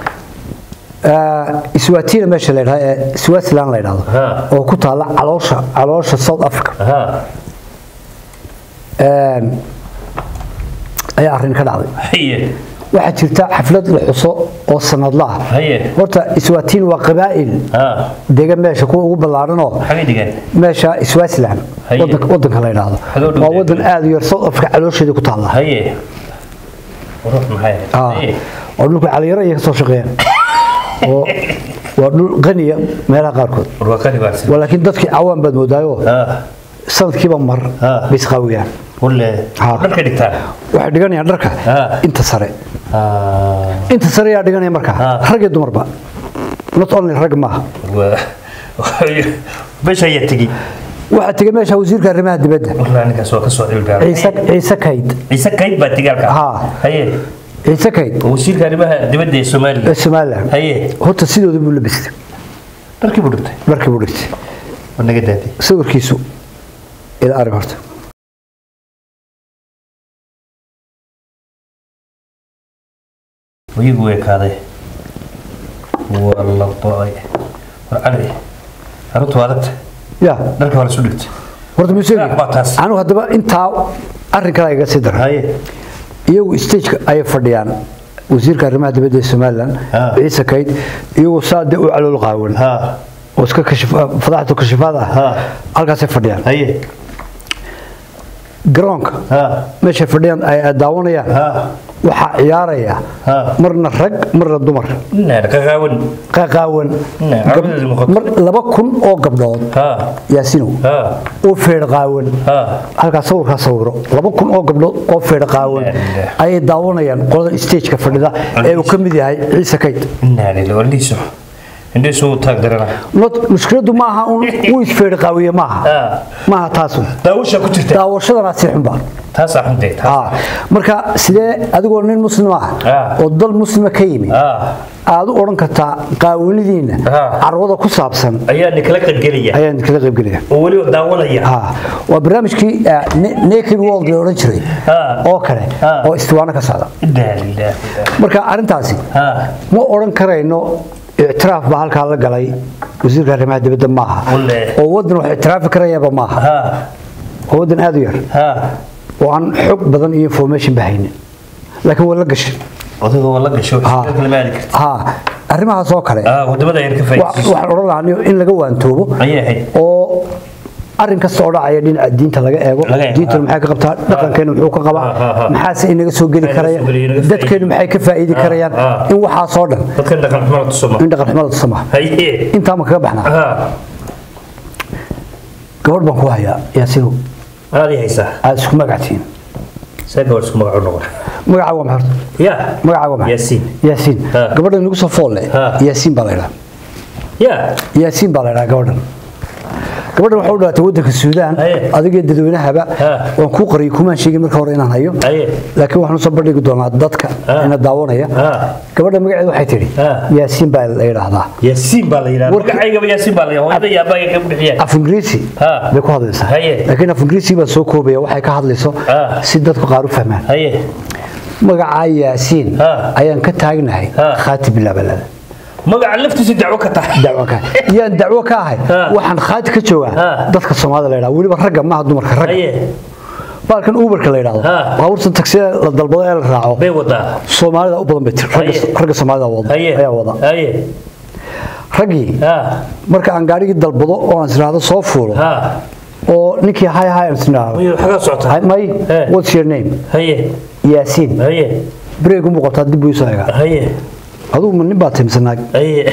iswatiina meesha la yidhahdo ee swaziland la yidhahdo Ha. oo ku taalla caloosha caloosha south africa ha Een, ayaa arrin ka dhacday haye waxaa jirta xaflad la xuso oo sanadla ah haye horta iswatiin waa qabaa'il ha degan meesha kuwa ugu ballaaranoo xagay dhigaan meesha swaziland Haye. wadanka wadanka la yidhaahdo Xagee u dhow waa degan? wadan aad u yar south africa caloosheeda ku taalla haye ruux maxay Ah, haye oo dhulka caliyaro iyo ka soo shaqeeyaan oo waa dhul qaniya meelaha qaarkood warwaaqani baarsan waa laakiin dadkii cawaan baad moodaayo ha sanadkiiba mar Ah. bay isqaawiyaan wale Ha. dharka dhigtaan waxay dhiganayaan dharka Ah. inta sare ha inta sare ayaa dhiganaya markaa Ah. rag iyo dumarba not only rag maaha meesha ayaa tegey waxaa tegay meesha wasiirka arrimaha dibadda walaa ninkaas waa ka soo cilbaa ciise ciise kayd ciise kayd baa tegaalka Ha. haye ciise kayd waa wasiirka arrimaha dibadda ee soomaaliya ee somaliland haye horta sidooda buu labistay dharkii buu dhigtay markii buu dhigtay waa naga daadi sawirkiisu ila arag horta wayigu way kaaday waa la ba'ay war cali arrintu waa adagta ya dharka waa la isu dhigtay horta museegi Yaa, waa taas. anigu haddaba intaa arrin kale iga sii daray haye iyagu stageka ayay fadhiyaan wasiirka arrimaha dibadda ee somaliland Ah. ciise kayd iyagoo saade u calool qaawan ha oo iska kashif- fadaxdu kashifaad ah Ah. halkaasay fadhiyaan haye garoonka ha meeshay fadhiyaan ay ay daawanayaan ha waxaa ciyaaraya Ah. marna rag marna dumar naan qaqaawan qaqaawan Nah, Gab- caawinadu muuqato. mar laba kun oo gabdhood ha yaasinow ha oo feedh qaawan ha halkaas sawirkaa sawiro laba kun oo gabdhood oo feedh qaawan Nah. ayay daawanayaan qolada stageka fadhida ee uu ka mid yahay ciise kayd naan ila waliiso indhiisu u taag darana not mushkiladu ma aha un uu isfeedh qaawiye maaha ha maaha taasu daawasha ku jirta daawashadana si xunba taasaa xuntay Ah, marka sidee adigoo nin muslim ah Ah. oo dal muslima ka yimi ha aad u odhan kartaa qaawanidiina Ah. carwada ku saabsan ayaa ninkala qaybgelaya ayaan kaga qayb gelaya oo weliba daawanaya Ah, waa barnaamijkii ah, Na- naked world la odhan jiray Ah. oo kale Ah. oo istiwaano ka socda inaa lillaah marka arrintaasi ha ma odhan karayno ictiraaf baa halkaa la galay wasiirka arrimaha dibadda maaha Walle. oo waddan wax ictiraafi karayaba maaha ha oo waddan aad u yar ha oo aan xog badan iyo information bahaynin laakiin waa la gashay odayga waa la gasho Ha. kala maadi karta ha arrimahaas oo kale ha wadamada ayar ka wa- faa'iidayso waxaan odhan lahaa in laga waantoobo ayay ahayd oo arrin kasta oo dhacaya dhinaca diinta laga eego Laga eego, diintana ha. maxay ka qabtaa dhaqankeena muxuu ka Ha, ha, qabaa ha. maxaase inaga soo geli Maxay karaya naga soo geli, naga dadkeenu maxay ka faa'iidi Ha, karayaan ha. in waxaasoo dhan dadkan dhaqan xumada tusoma in dhaqan xumada tusama haye intaa ma kaga baxnaa ha gabadh baan ku hayaa yaasiinow aadii haysaa aad isku magactiin see gabadh isku magacu noqon magacaa waa maxay horta ya magacaa waa maxay yaasiin yaasiin Ha. gabadhan nagu soo foolle Ha. yaasiin baa la yidhaha ya yaasiin baa la yidhaha gabadhan gabadhan waxay u dhalatay waddanka suudaan Haye. adiga dadweynahaba Ha. waan kuu qariyay kumaan sheegin marka hore inaan hayo haye laakiin waxaan usoo bandhigi doonaa dadka Ha. ina daawanaya Ha. gabadha magaceeda waxay tidhi Ha. yaasiin baa la yidhaahdaa yaasiin baa la yidhahda Warka- magacaygaba yaasiin baa la yidhahda hooyada iyo aabbaga ka bixiyeen af ingiriisi Ha. bay ku hadlaysaa Haye. laakiin af ingiriisi baa soo koobaya waxay ka hadlayso Ha. si dadku qaar u fahmaan haye magacaa yaasiin Ha. ayaan ka taagnahay Ha. khaati bilaabalada magaca laftiisa dacwo ka tahay dacwo ka yaan dacwo ka ahay Ha. waxaan khaati ka joogaa Ha. dadka soomaalida la yidhaha weliba ragga maaha dumarka ragga haye baalkan uberka la yidhaahdo Ha. baabuurta tagsida la dalbado ee la raaco bay wadaa soomaalida u badan bay tir ragga Haye. ragga soomaalida wada haye ayaa wada haye raggii ha marka aan gaarigii dalbado oo aan isiraahdo soo fuulo ha oo ninkii hay hay aan isiraahdo Way xagaa socotaa may Eh. what's your name haye yaasiin haye break umu qabtaa dib buu isoo egaa haye adugu ma nin baa timsanaag haye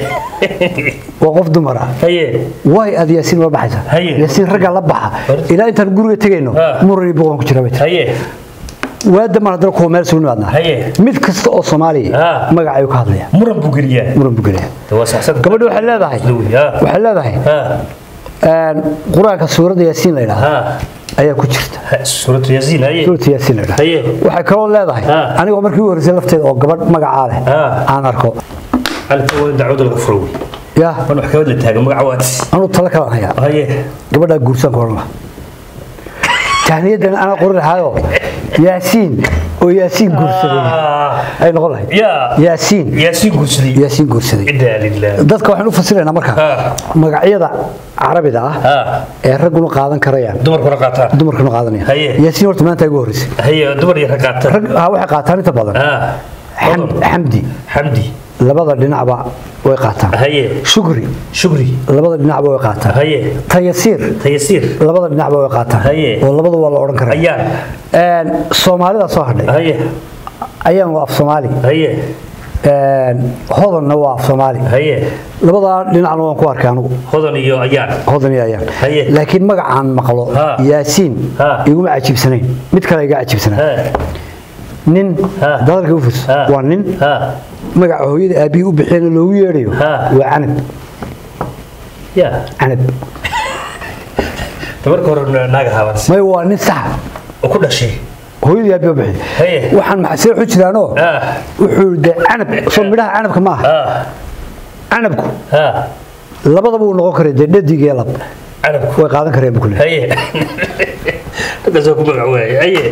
waa qof dumar ah haye waay aad yaasiin la baxaysa Haye. yaasiin raggaa la baxa Horta. ilaa intaan guriga tegayno Ha. muran iyo boqon ku jira bay tiri haye waada mar haddana kuwa meel sugu nimaadnaa Haye. mid kasta oo soomaaliya Ha. magac ayuu ka hadlaya muran buu geliyaa muran buu gelaya waa saxsan gabadha waxay leedahay ha waxay leedahay ha een, qur-aanka suuradda yaasiin la yidhaahdo ha ayaa ku jirta suuratu yaasiin haye suuradda yaasiin la yidhaahdo haye waxay kaloo leedahay Ha. anigoo markii u horreysay lafteeda oo gabadh magacaa leh Ha. aan arko halka waa dacwada laga furo wey yaa wan wax kabad la taagan magaca waadis anuu talo kalan hayaa haye gabadhaa guursan koran laha tahniyadan anaa qorin lahaayoo yaasiin oo yaasiin guursaday Ah, ay noqon lahayd yaa yaasiin yaasiin guursaday yaasiin guursaday cidaa lilah dadka waxaan u fasiraynaa marka Ha. magacyada carabida ah ha ee ragguna qaadan karayaan dumarkuna qaataan dumarkuna qaadanayaan Haye. yaasiin horta maanta ugu horreysay haye dumar iyo rag qaataan rag ah, waxay qaataan inta badan ha Xam- xamdi xamdi labada dhinacba way qaataan haye shukri shukri labada dhinacba way qaataan haye tayasiir tayasiir labada dhinacba way qaataan Haye. oo labada waa la odhan karaa ayaan Een, soomaalida soo hadhay haye ayaan waa af soomaali haye Een, hodanna waa af soomaali haye labadaa dhinacna waan ku arkay anigu hodan iyo ayaan hodan iyo ayaan Haye. laakiin magacaan maqlo Ha. yaasiin Ha. iguma cajiibsanayn mid kale iga cajiibsanaa ha nin Ha. dadalka u furs Ha. waa nin ha magaca hooyada aabihii u bixiyana loogu yeedhayo Ha. waa canab ya canab marka hore naaga haabans may waa nin saxa oo ku dhashay hooyadii aabihii u bixiy Haye. waxaan maxasee xu jiraanoo ha wuxuu de canab soo midhaha canabka ma aha ha canabku ha labadaba uu noqon karay dee dhadig iyo lab canabku way qaadan kareen buu ku leeyahay haye dadkaasoo ku magac waayay haye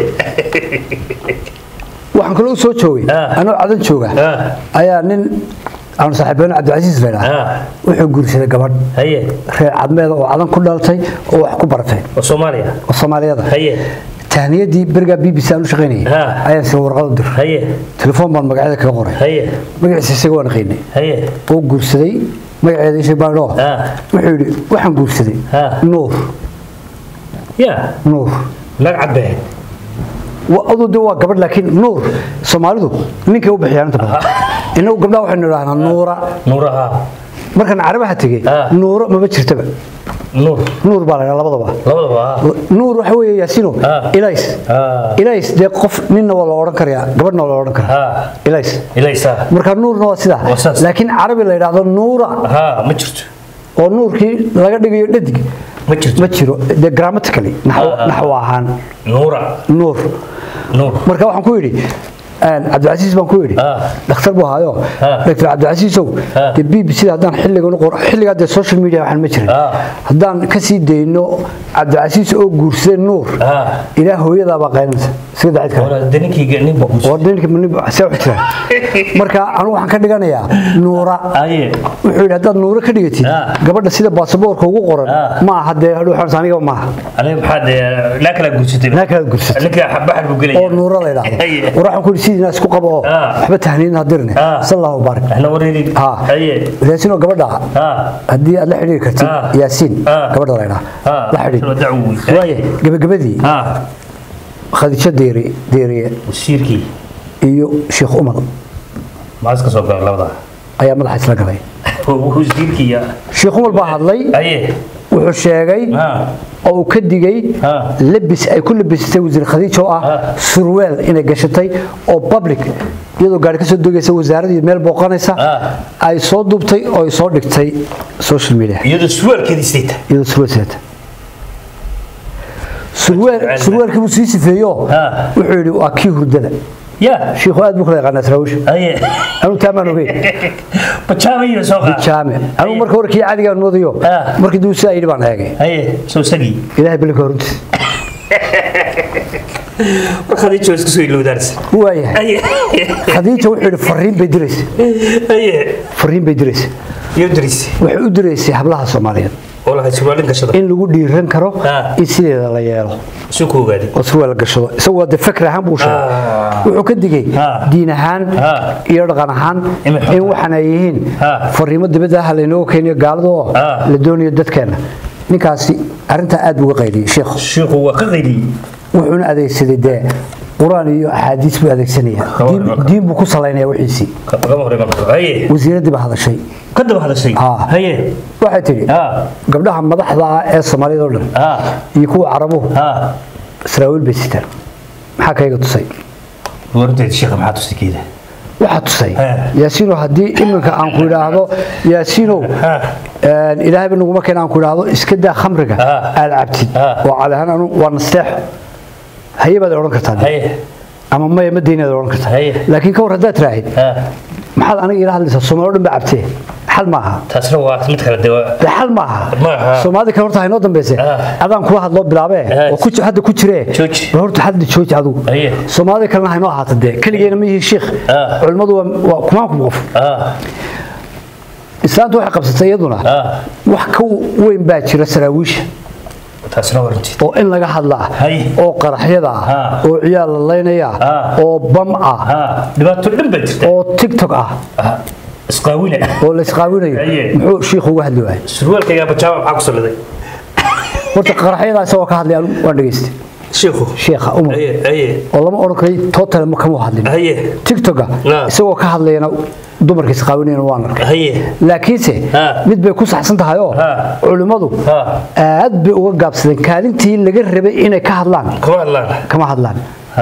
waxaan kaloo u soo joogay Ha. anoo cadan jooga Ha. ayaa nin aanu saaxiibeeno cabdicasiis la yidhaha Ha. wuxuu guursaday gabadh haye reer cadmeeda oo cadan ku dhalatay oo wax ku baratay oo soomaaliya oo soomaaliyada haye tahniyadii berigaa b b c aan u shaqaynayay Ha. ayaan sida warqad u diray haye telefoon baan magacyada kaga qoray haye magaciisa isaga waan qiinay haye oo guursaday magaceeda isha baadho Ha. wuxuu yidhi waxaan guursaday Ha. nuur ya nuur nag cadbee Wa- aduu de waa gabadh laakiin nuur soomaalidu ninkay u bixiyaan inta badan inagu gabdhaha waxaynu idhahnaa nuura nuuraha markaan carabaha tegey Ha. nuuro maba jirtaba nuur nuur baa la ydhaha labadaba labadaba ha nuur waxa weeye yaasino Ha. ilays ha ilays dee qof ninna waa la odhan karayaa gabadhna waa la odhan karaa ha ilays ilaysa marka nuurna waa sidaa Waa saas. laakiin carabi la yidhaahdo nuura ha ma jirto oo nuurkii laga dhigayo dhadig ma jirto ma jiro dee grammatically naxwo Ah, ah. naxwo ahaan nuura nuur nuur marka waxaan ku yidhi een, cabdicasiis baan ku yidhi Ah. dhakhtar buu ahaayo Ah. dr cabdicasiisow Ah. dee b b c haddaan xilligan u qor xilligaa dee social media waxaan ma jirin Ah. haddaan kasii dayno cabdicasiis oo guursaday nuur ha ilaa hooyadaabaa qaynaysa sida dacid kale wala daninkii nin buu oo dhinka see u jiraan marka anigu waxaan ka dhiganayaa nuura haye wuxuu yidhi haddaad nuuro ka dhigatid Ah. gabadha sida baasaboorka ugu qoran Ah. ma aha dee hadhow xorsa aniga maaha aniga maxaa dee naa kala guursatay naa kala guursatay ninka baxar buu gelaya oo nuuro la yidhaahdo Haye. war waxaan ku yidhi sidiina isku qabo oo Ah. waxba tahniin ha dirne Ah. sal allahu baarik احنا وريني ha haye laasinoo gabadha ha haddii aad la xidhiiri kartid Ah. yaasiin Ah. gabadha la yidhaha ha la xidhiir dacwo waaye gabagabadii ha khadiijo deeri deeriye wasiirkii iyo sheekh umar maxaa iska soo galay labada ayaa madaxa isla galay wasiirkii ya sheekh umar baa hadlay haye wuxuu sheegay ha oo uu ka digay Ah. labis ay ku labisatay wasiir khadiijo oo ah Ah. surweel inay gashatay oo public iyadoo gaari ka soo dogaysa wasaaradii meel booqanaysa Ah. ay soo duubtay oo ay soo dhigtay social media iyadoo suwaalkeedii sita iyadoo surweel seeta surweel surweelkii buu sii sifeeyo Ah. wuxuu yidhi waa kii hurdada ya shiikhu aad buu kala yaqaanaa saraawiisha haye anuu taamaan ogeyn bajaamayo soo qaad jaame anuu marka hore kii caadigaan moodayo Ah. markii duu saa yidhi baan eegay haye soo sagii ilaahay bilinka horuntiis markaad ii joogto soo ilowdaansa waayahay aye khadiija wuxuu yidhi fariin bay diraysa aye fariin bay diraysa iyo dirisi waxay u diraysay hablaha soomaaliyeed oo lahayd surwaalin gashada in lagu dhiiran karo Ah. in sideeda la yeelo suu ku ogaaday oo surwaal gashado isagoo de fakr ahaan buu sheegay Ah. wuxuu ka digay Ah. diin ahaan Ah. iyo dhaqan ahaan Inay xun in tahay. waxaan ay yihiin Ah. fariimo dibadda ah laynooga keeniyo gaalada oo Ah. la doonayo dadkeena ninkaasi arrintaa aad buu uga qaydiyey sheekhu sheekhu waa ka qaydiyey wuxuuna adeegsaday dee qur-aan iyo axaadiis buu adeegsanaya Kaba Diin- hormar. diin buu ku salaynaya wixiisii kagama hore marka haye wasiiraddii baa hadashay ka daba hadashay Ah. haye waxay tidhi ah gabdhaha madaxda ah ee soomaalida oo dhan ah iyo kuwa carabuhu ah saraawiil bay sitaan maxaa kayga tusay warinteed sheekha maxaa tusi keeda waxaa tusay Eh. yaasiino haddii iminka aan ku idhaahdo yaasiinow een, ilaahayba naguma keena aan ku idhaahdo iska daa khamriga Ah. aad cabtid Ah. oo cali ahaan anu waa nasteexo haye baad odhan kartaa dee. haye ama maya ma deynaad odhan kartaa Haye. laakiin ka war haddaad tiraahid ah maxaad aniga ila hadlaysaa soomaali o dhan ba cabtee xal maaha taasna waa mid kale dee waa dee xal maaha Maaha. soomaalida kale horta haynoo dambayse Ah. adaan kula hadloo bilaabee Ah. oo ku ji- hadda ku jiree Jooji. bal horta hadda jooji adigu Haye. soomaalida kalena haynoo ahaata dee keligeena ma yihiin shiikh Ah. culimmadu waa- waa kumaankum qof ah islaanta waxay qabsatay iyaduna ah wax ka weyn baa jira saraawiisha taasna warinteed oo in laga hadlaa Haye. oo qaraxyada ah Ah. oo ciyaal la laynaya Ah. oo bam ah ah dhibaato dhan baa jirta oo tiktok ah ah isqaawina oo la isqaawinayo Haye. muxuu shiikhu uga hadli waayay surwaalkayga bajaaba maxaa ku salladay horta qaraxyada isagoo ka hadlay anigu waan dhageystay sheekhu sheekha umar haye haye oo lama odhan karay total ma kama hadlin haye tiktoka Ah. isagoo ka hadlayana dumarka isqaawinayna waan arkay haye laakiinse Ah. mid bay ku saxsan tahay oo Ah. culimmadu Ah. aad bay uga gaabsadeen kaalintii laga rabay inay ka hadlaan kama hadlaan kama hadlaan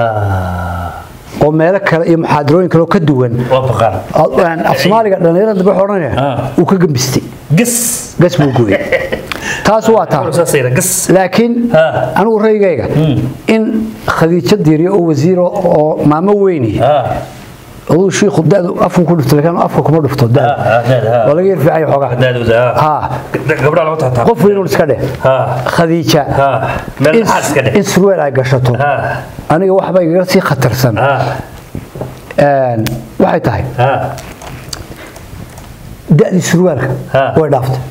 ah oo meelo kale iyo muxaadarooyin kale oo ka duwan waa baqaan aan af soomaaliga dhallinyarada dambe waxuu odhanaya Ah. uu ka gambistay gas gas buu gooyey taas waa taa saasayna gas laakiin Ah. anigu raygayga in khadiijo diiriyo oo wasiiro oo maamo weyni ah aduu shiikhu dadu afku ku dhufto laakiin afka kuma dhufto ah dada ah dada waa laga yar fiican yahay xoogaa daadooda ha gabdhaha lama taataa qof weyn iska dheh ah khadiija ah meel in- maxaa iska dheh in surweel ay gashato ah aniga waxba igaga sii khatarsan ah Een, waxay tahay ah da'dii surwaalka Ah. way dhaaftay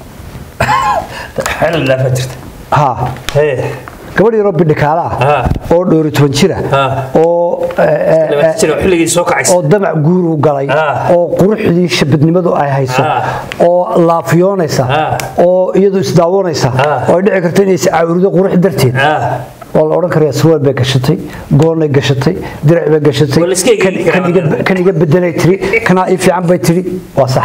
xeel laafa jirta ha haye gabadh yaroo bidhikaala ah Ah. oo dhoori toban jira Ah. oo eh, eh, labaatan jir oo xilligii soo kacaysa oo damac guuru galay Ah. oo quruxdii shabadnimadu ay hayso Ah. oo laafiyoonaysa Ah. oo iyadu isdaawanaysa Ah. oo ay dhici karto inay iscaawirido qurux darteed ah waa la odhan karayaa surwaal bay gashatay goonnay gashatay dirac bay gashatay Waa la iska kan- eegi karaa. kan iga- kan iga bedelay tiri kanaa ii fiican bay tiri waa sax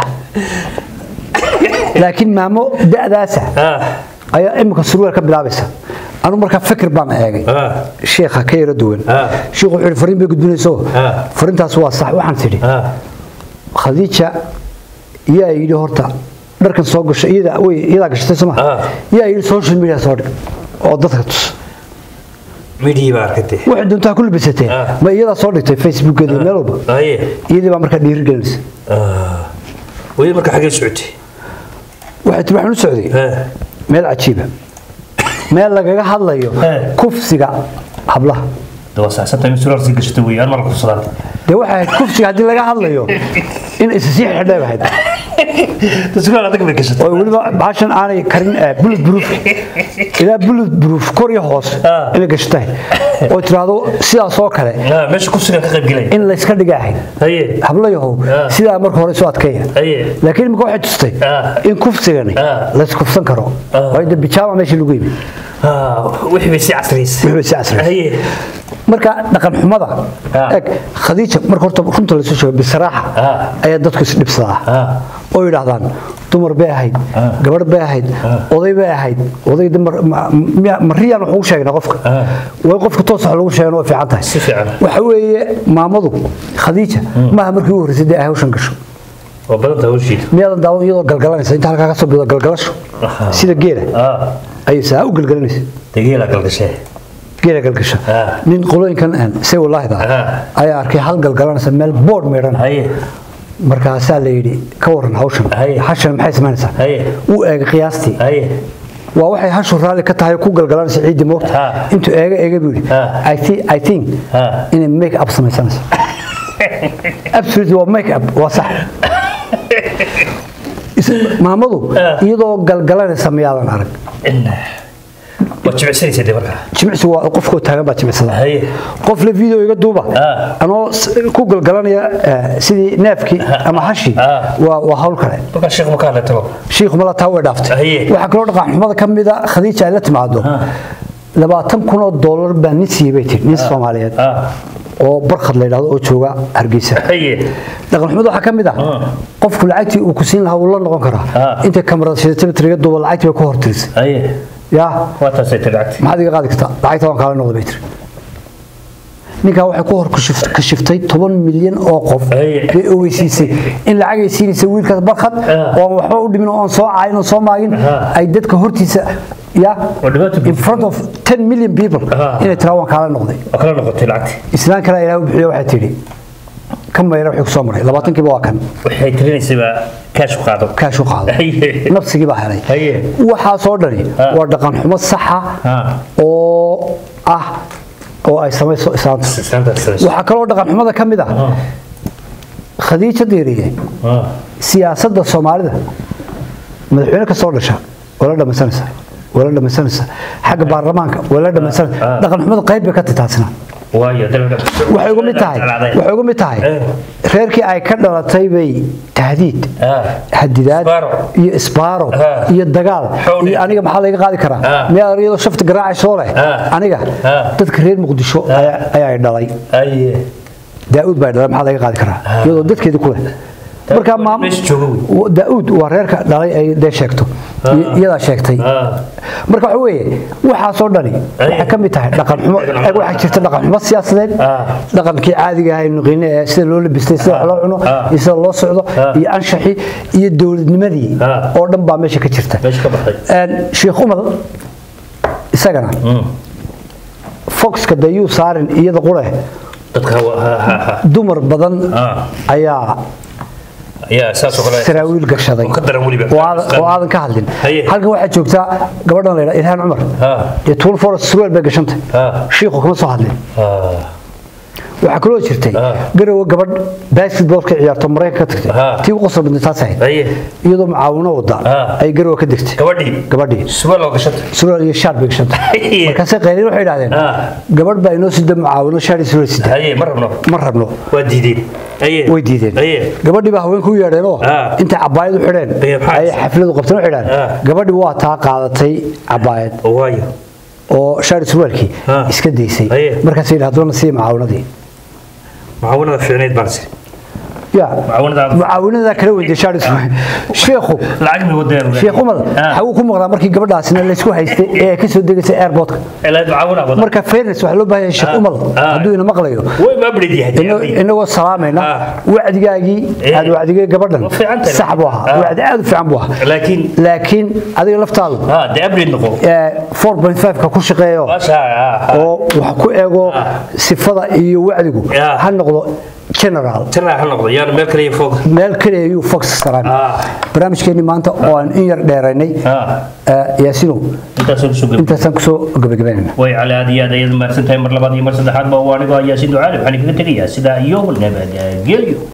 laakiin maamo da'daasa ah ayaa imika surwaal ka bilaabaysa anu markaa fikir baan eegay ah sheekha ka yara duwan Ah. sheekhu wuxuu yidhi fariin bay gudbinayso Ah. fariintaas waa sax waxaan tidhi ah khadiija yaa yidhi horta dharkan soo gasho iyada way iyadaa gashatay soo ma Ah. yaa yidhi social media soo dhig oo dadka tus midhii baa arkatay waxay doontaa ku labisatee Ah. ma iyadaa soo dhigtay facebookeeda iyo meel walba haye iyadii baa markaa dhiirigelinaysa ah weli marka xagee socotay waxay tiri waxaan u socday ah meel cajiiba meel lagaga hadlayo Eh. kufsiga hablaha dawa saasanta in surar sii gashatay weey aan marka kusadaan dee waxay ahayd kufsiga haddii laga hadlayo in isa sii xidhay ahayd surar adag bay gashatay oo weliba baashan aanay karin eh, bullet proof ilaa bullet proof kor iyo hoos Ah. inay gashatahay oo tiraahdo sidaas oo kale ah meesha kufsiga ka qayb galay in layska dhiga ahayd haye hablayahow Ah. sidaa marka hore soo adkeeya haye laakiin imika waxay tustay Ah. in kufsigani Ah. layskufsan karo Ah. waayo de bijaama meeshii lagu yimi ah wixii bay si casriyeysay wixii bay si casriyeysay. haye marka dhaqan xumada Ah. eg khadiija marka horta runta lasoo sheego bisaraaxa Ah. ayaa dadku isdhibsadaa ah oo yidhaahdaan dumar bay ahayd Ah. gabadh bay ahayd oday bay ahayd oday dumar ma- miya- mariyaan wax ugu sheegnaa qofka Ah. way qofka toos wax lagu sheegana way fiican tahay Si fiican. waxa weeye maamadu khadiija maaha markii ugu horreysay dee ay hawshan gasho waa badan tahay hawshiida miyaadan daawan iyadoo galgalanaysa inta halkaa ka soo bido galgalasho Aha. sida geela ah ayay saa u galgalanaysa dageela galgashee geela galgasha Ah. nin qolooyinkan aan say walaahida Ah. ayaa arkay hal galgalanaysa meel boodh meedhan haye markaasaa la yidhi ka waran hawshan Haye. hashan maxay samaynaysaa Haye. uu eegay qiyaastii haye waa waxay hashu raalli ka tahay ku galgalanaysa ciidii moogta Ha. intuu eega eega buu yidhi Ha. I thi- I think Ha. inay make up samaysanayso absolutely waa make up waa sax Is- maamadu Ha. iyadoo galgalanaysa miyaadan arag waa jimicsanaysa dee markaa jimicsi waa qofkoo taagan baa jimicsada haye qof le video iga duuba Ah. anoo s- ku galgalanaya eh, sidii neefkii ama hashi Ah. waa waa hawl kale markaa sheekh ma ka hadla tago shiikhu mala taa way dhaaftay Haye. waxaa kaloo dhaqan xumada ka mida khadiija ay la timaado labaatan kun oo doolar baa nin siiyey bay tiri nin soomaaliyeed ah oo barkhad la yidhahdo oo jooga hargeysa haye dhaqan xumada waxaa ka mid ah qofku lacagtii uu ku siin lahaa wuu la noqon karaa Ah. intay kamarada shidatay triga duuba lacagtii bay ku hortirisay haye yaa waa taasay tagacti maxaad iga qaadi kartaa lacagta waan kaala noqday bay tiri ninkaa waxay ku hor kashif- kashiftay toban milyan oo qof Aye. bay ogeysiisay in lacagay siinaysa wiilkaas barkhad Ah. oo aan waxba u dhimin oo aan soo caayin oo soo maagin Ah. ay dadka hortiisa ya Oo dhibaato in front of 10 million people Ah. inay tiraa waan kaala noqday waa kala noqotay lacagti islaan kale ilaah u bixiyo waxay tidhi ka mayra wixii ku soo maray labaatankiiba waa kan waxay tirinaysayba kaash ku qaado kaash u qaado Haye. nafsigii baa helay Haye. waxaasoo dhani Ah. waa dhaqan xumo saxa Ah. oo ah oo ay samayso islaanta Saantaas waxaa kaloo dhaqan xumada ka mid ah khadiija diiriye ah siyaasadda soomaalida madaxweyne ka soo dhasha waa la dhamaysanaysa waa la dhamaysanaysa xagga baarlamaanka waa la dhamaysanaysa Ah. dhaqan xumada qayb bay ka tahay taasina waayo dalka waxay uga mid tahay waxay uga mid tahay Eh. reerkii ay ka dhalatay bay tahdiid ah hadidaad Isbaaro. iyo isbaaro Ah. iyo dagaal Xowli. iyo aniga maxaa laga qaadi karaa Ah. miyaa iyadoo shafta garaacayso leh Ah. aniga Ah. dadka reer muqdisho ayaa ayaa dhalay haye daa'uud baa dhalay maxaa laga qaadi karaa iyadoo dadkeedii ku leh marka waa maam meesha jooga wey. daa'uud waa reerka dhalay ay dee sheegto I- iyadaa sheegtay ah marka waxa weeye waxaasoo dhani waxay ka mid tahay dhaqan xumo Dhaqan xumo. waxaa jirta dhaqan xumo siyaasadeed Ah. dhaqankii caadiga ahaa aynu qiine ee sida loo labistay sida wax loo cuno Ah. iyo sida loo socdo Ah. iyo anshaxii iyo dowladnimadii Ah. oo dhan baa meesha ka jirta meesha ka baxday Een, sheekh umar isagana foxka dayuu saarin iyada qure dadka waa- ha ha ha dumar badan ah ayaa ayaa saas oo kale saraawiil gashaday oo ka daran weliba oo aadan- oo aadan ka hadlin Haye. halkan waxaa joogtaa gabadhan la yidhaha ilhaan cumar ah iyo tuul forest surweel bay gashantay Ah. shiikhu kama soo hadlin ah waxaa kaloo jirtay Ah. garowe gabadh basketball ka ciyaarto maraykanka ka tagtay Ah. tii u qosol badnay taas ahayd haye iyadoo macaawino wada Ah. ay garowe ka degtay gabadhii gabadhii suba loo gashatay surweel iyo shaar bay gashantay Haye. markaasay qayliin waxay idhahdeen Ah. gabadh baa inoo sida macaawino shaar iyo surweel sida haye ma rabno ma rabno waa diideen haye way diideen haye gabadhii baa haweenku u yeedheenoo Ah. intay cabaayad u xidheen Aye, maxaa ayay is- xafladu qabteen u xidhaan Ah. gabadhii waa taa qaadatay cabaayad waayo oo shaari surwaalkii Ah. iska daysay Aye. markaasay yidhahdona sii macaawinadii mucaawanada fiicneyd baan sir ya mucaawanada mucaawinada kala weydiye shaari surwaal sheekhu lacag mi wadeen sheekh umar xaguu ku maqnaa markii gabadhaasina laysku haystay ee ay ka soo degaysay airportka ilaa mucaawina wada marka fairness waxaa loo baahan yahay sheekh Ah. umar Ah. hadduu ina maqlayo way ma abrid yahay ina- inagoo salaamayna Ah. wacdigaagii Eh. aad wacdigay gabadhan Waa fiican tahay. sax buu ahaa Ah. wacdi aad u fiican buu ahaa laakiin laakiin adiga laftaadu ha dee abrid noqo ee, 4.5 ka ku shaqeeyo maasha ah oo wax ku eego Ah. sifada iyo wacdigu Ah. ha noqdo general tana ha noqdo yaan meel kale iyo foog meel kale ayuu fox saraan Ah. barnaamijkeennii maanta oo aan in yar dheeraynay ah ee, yaasinow intaasoo kusoo gabay intaasaan kusoo gabagabaynayna way cali aad iyo aad ayaad mahadsantahay mar labaad iyo mar saddexaad ba waa anigoo ayaa si ducaale waxaan kaga tegayaa sidaa iyo nabadgelyo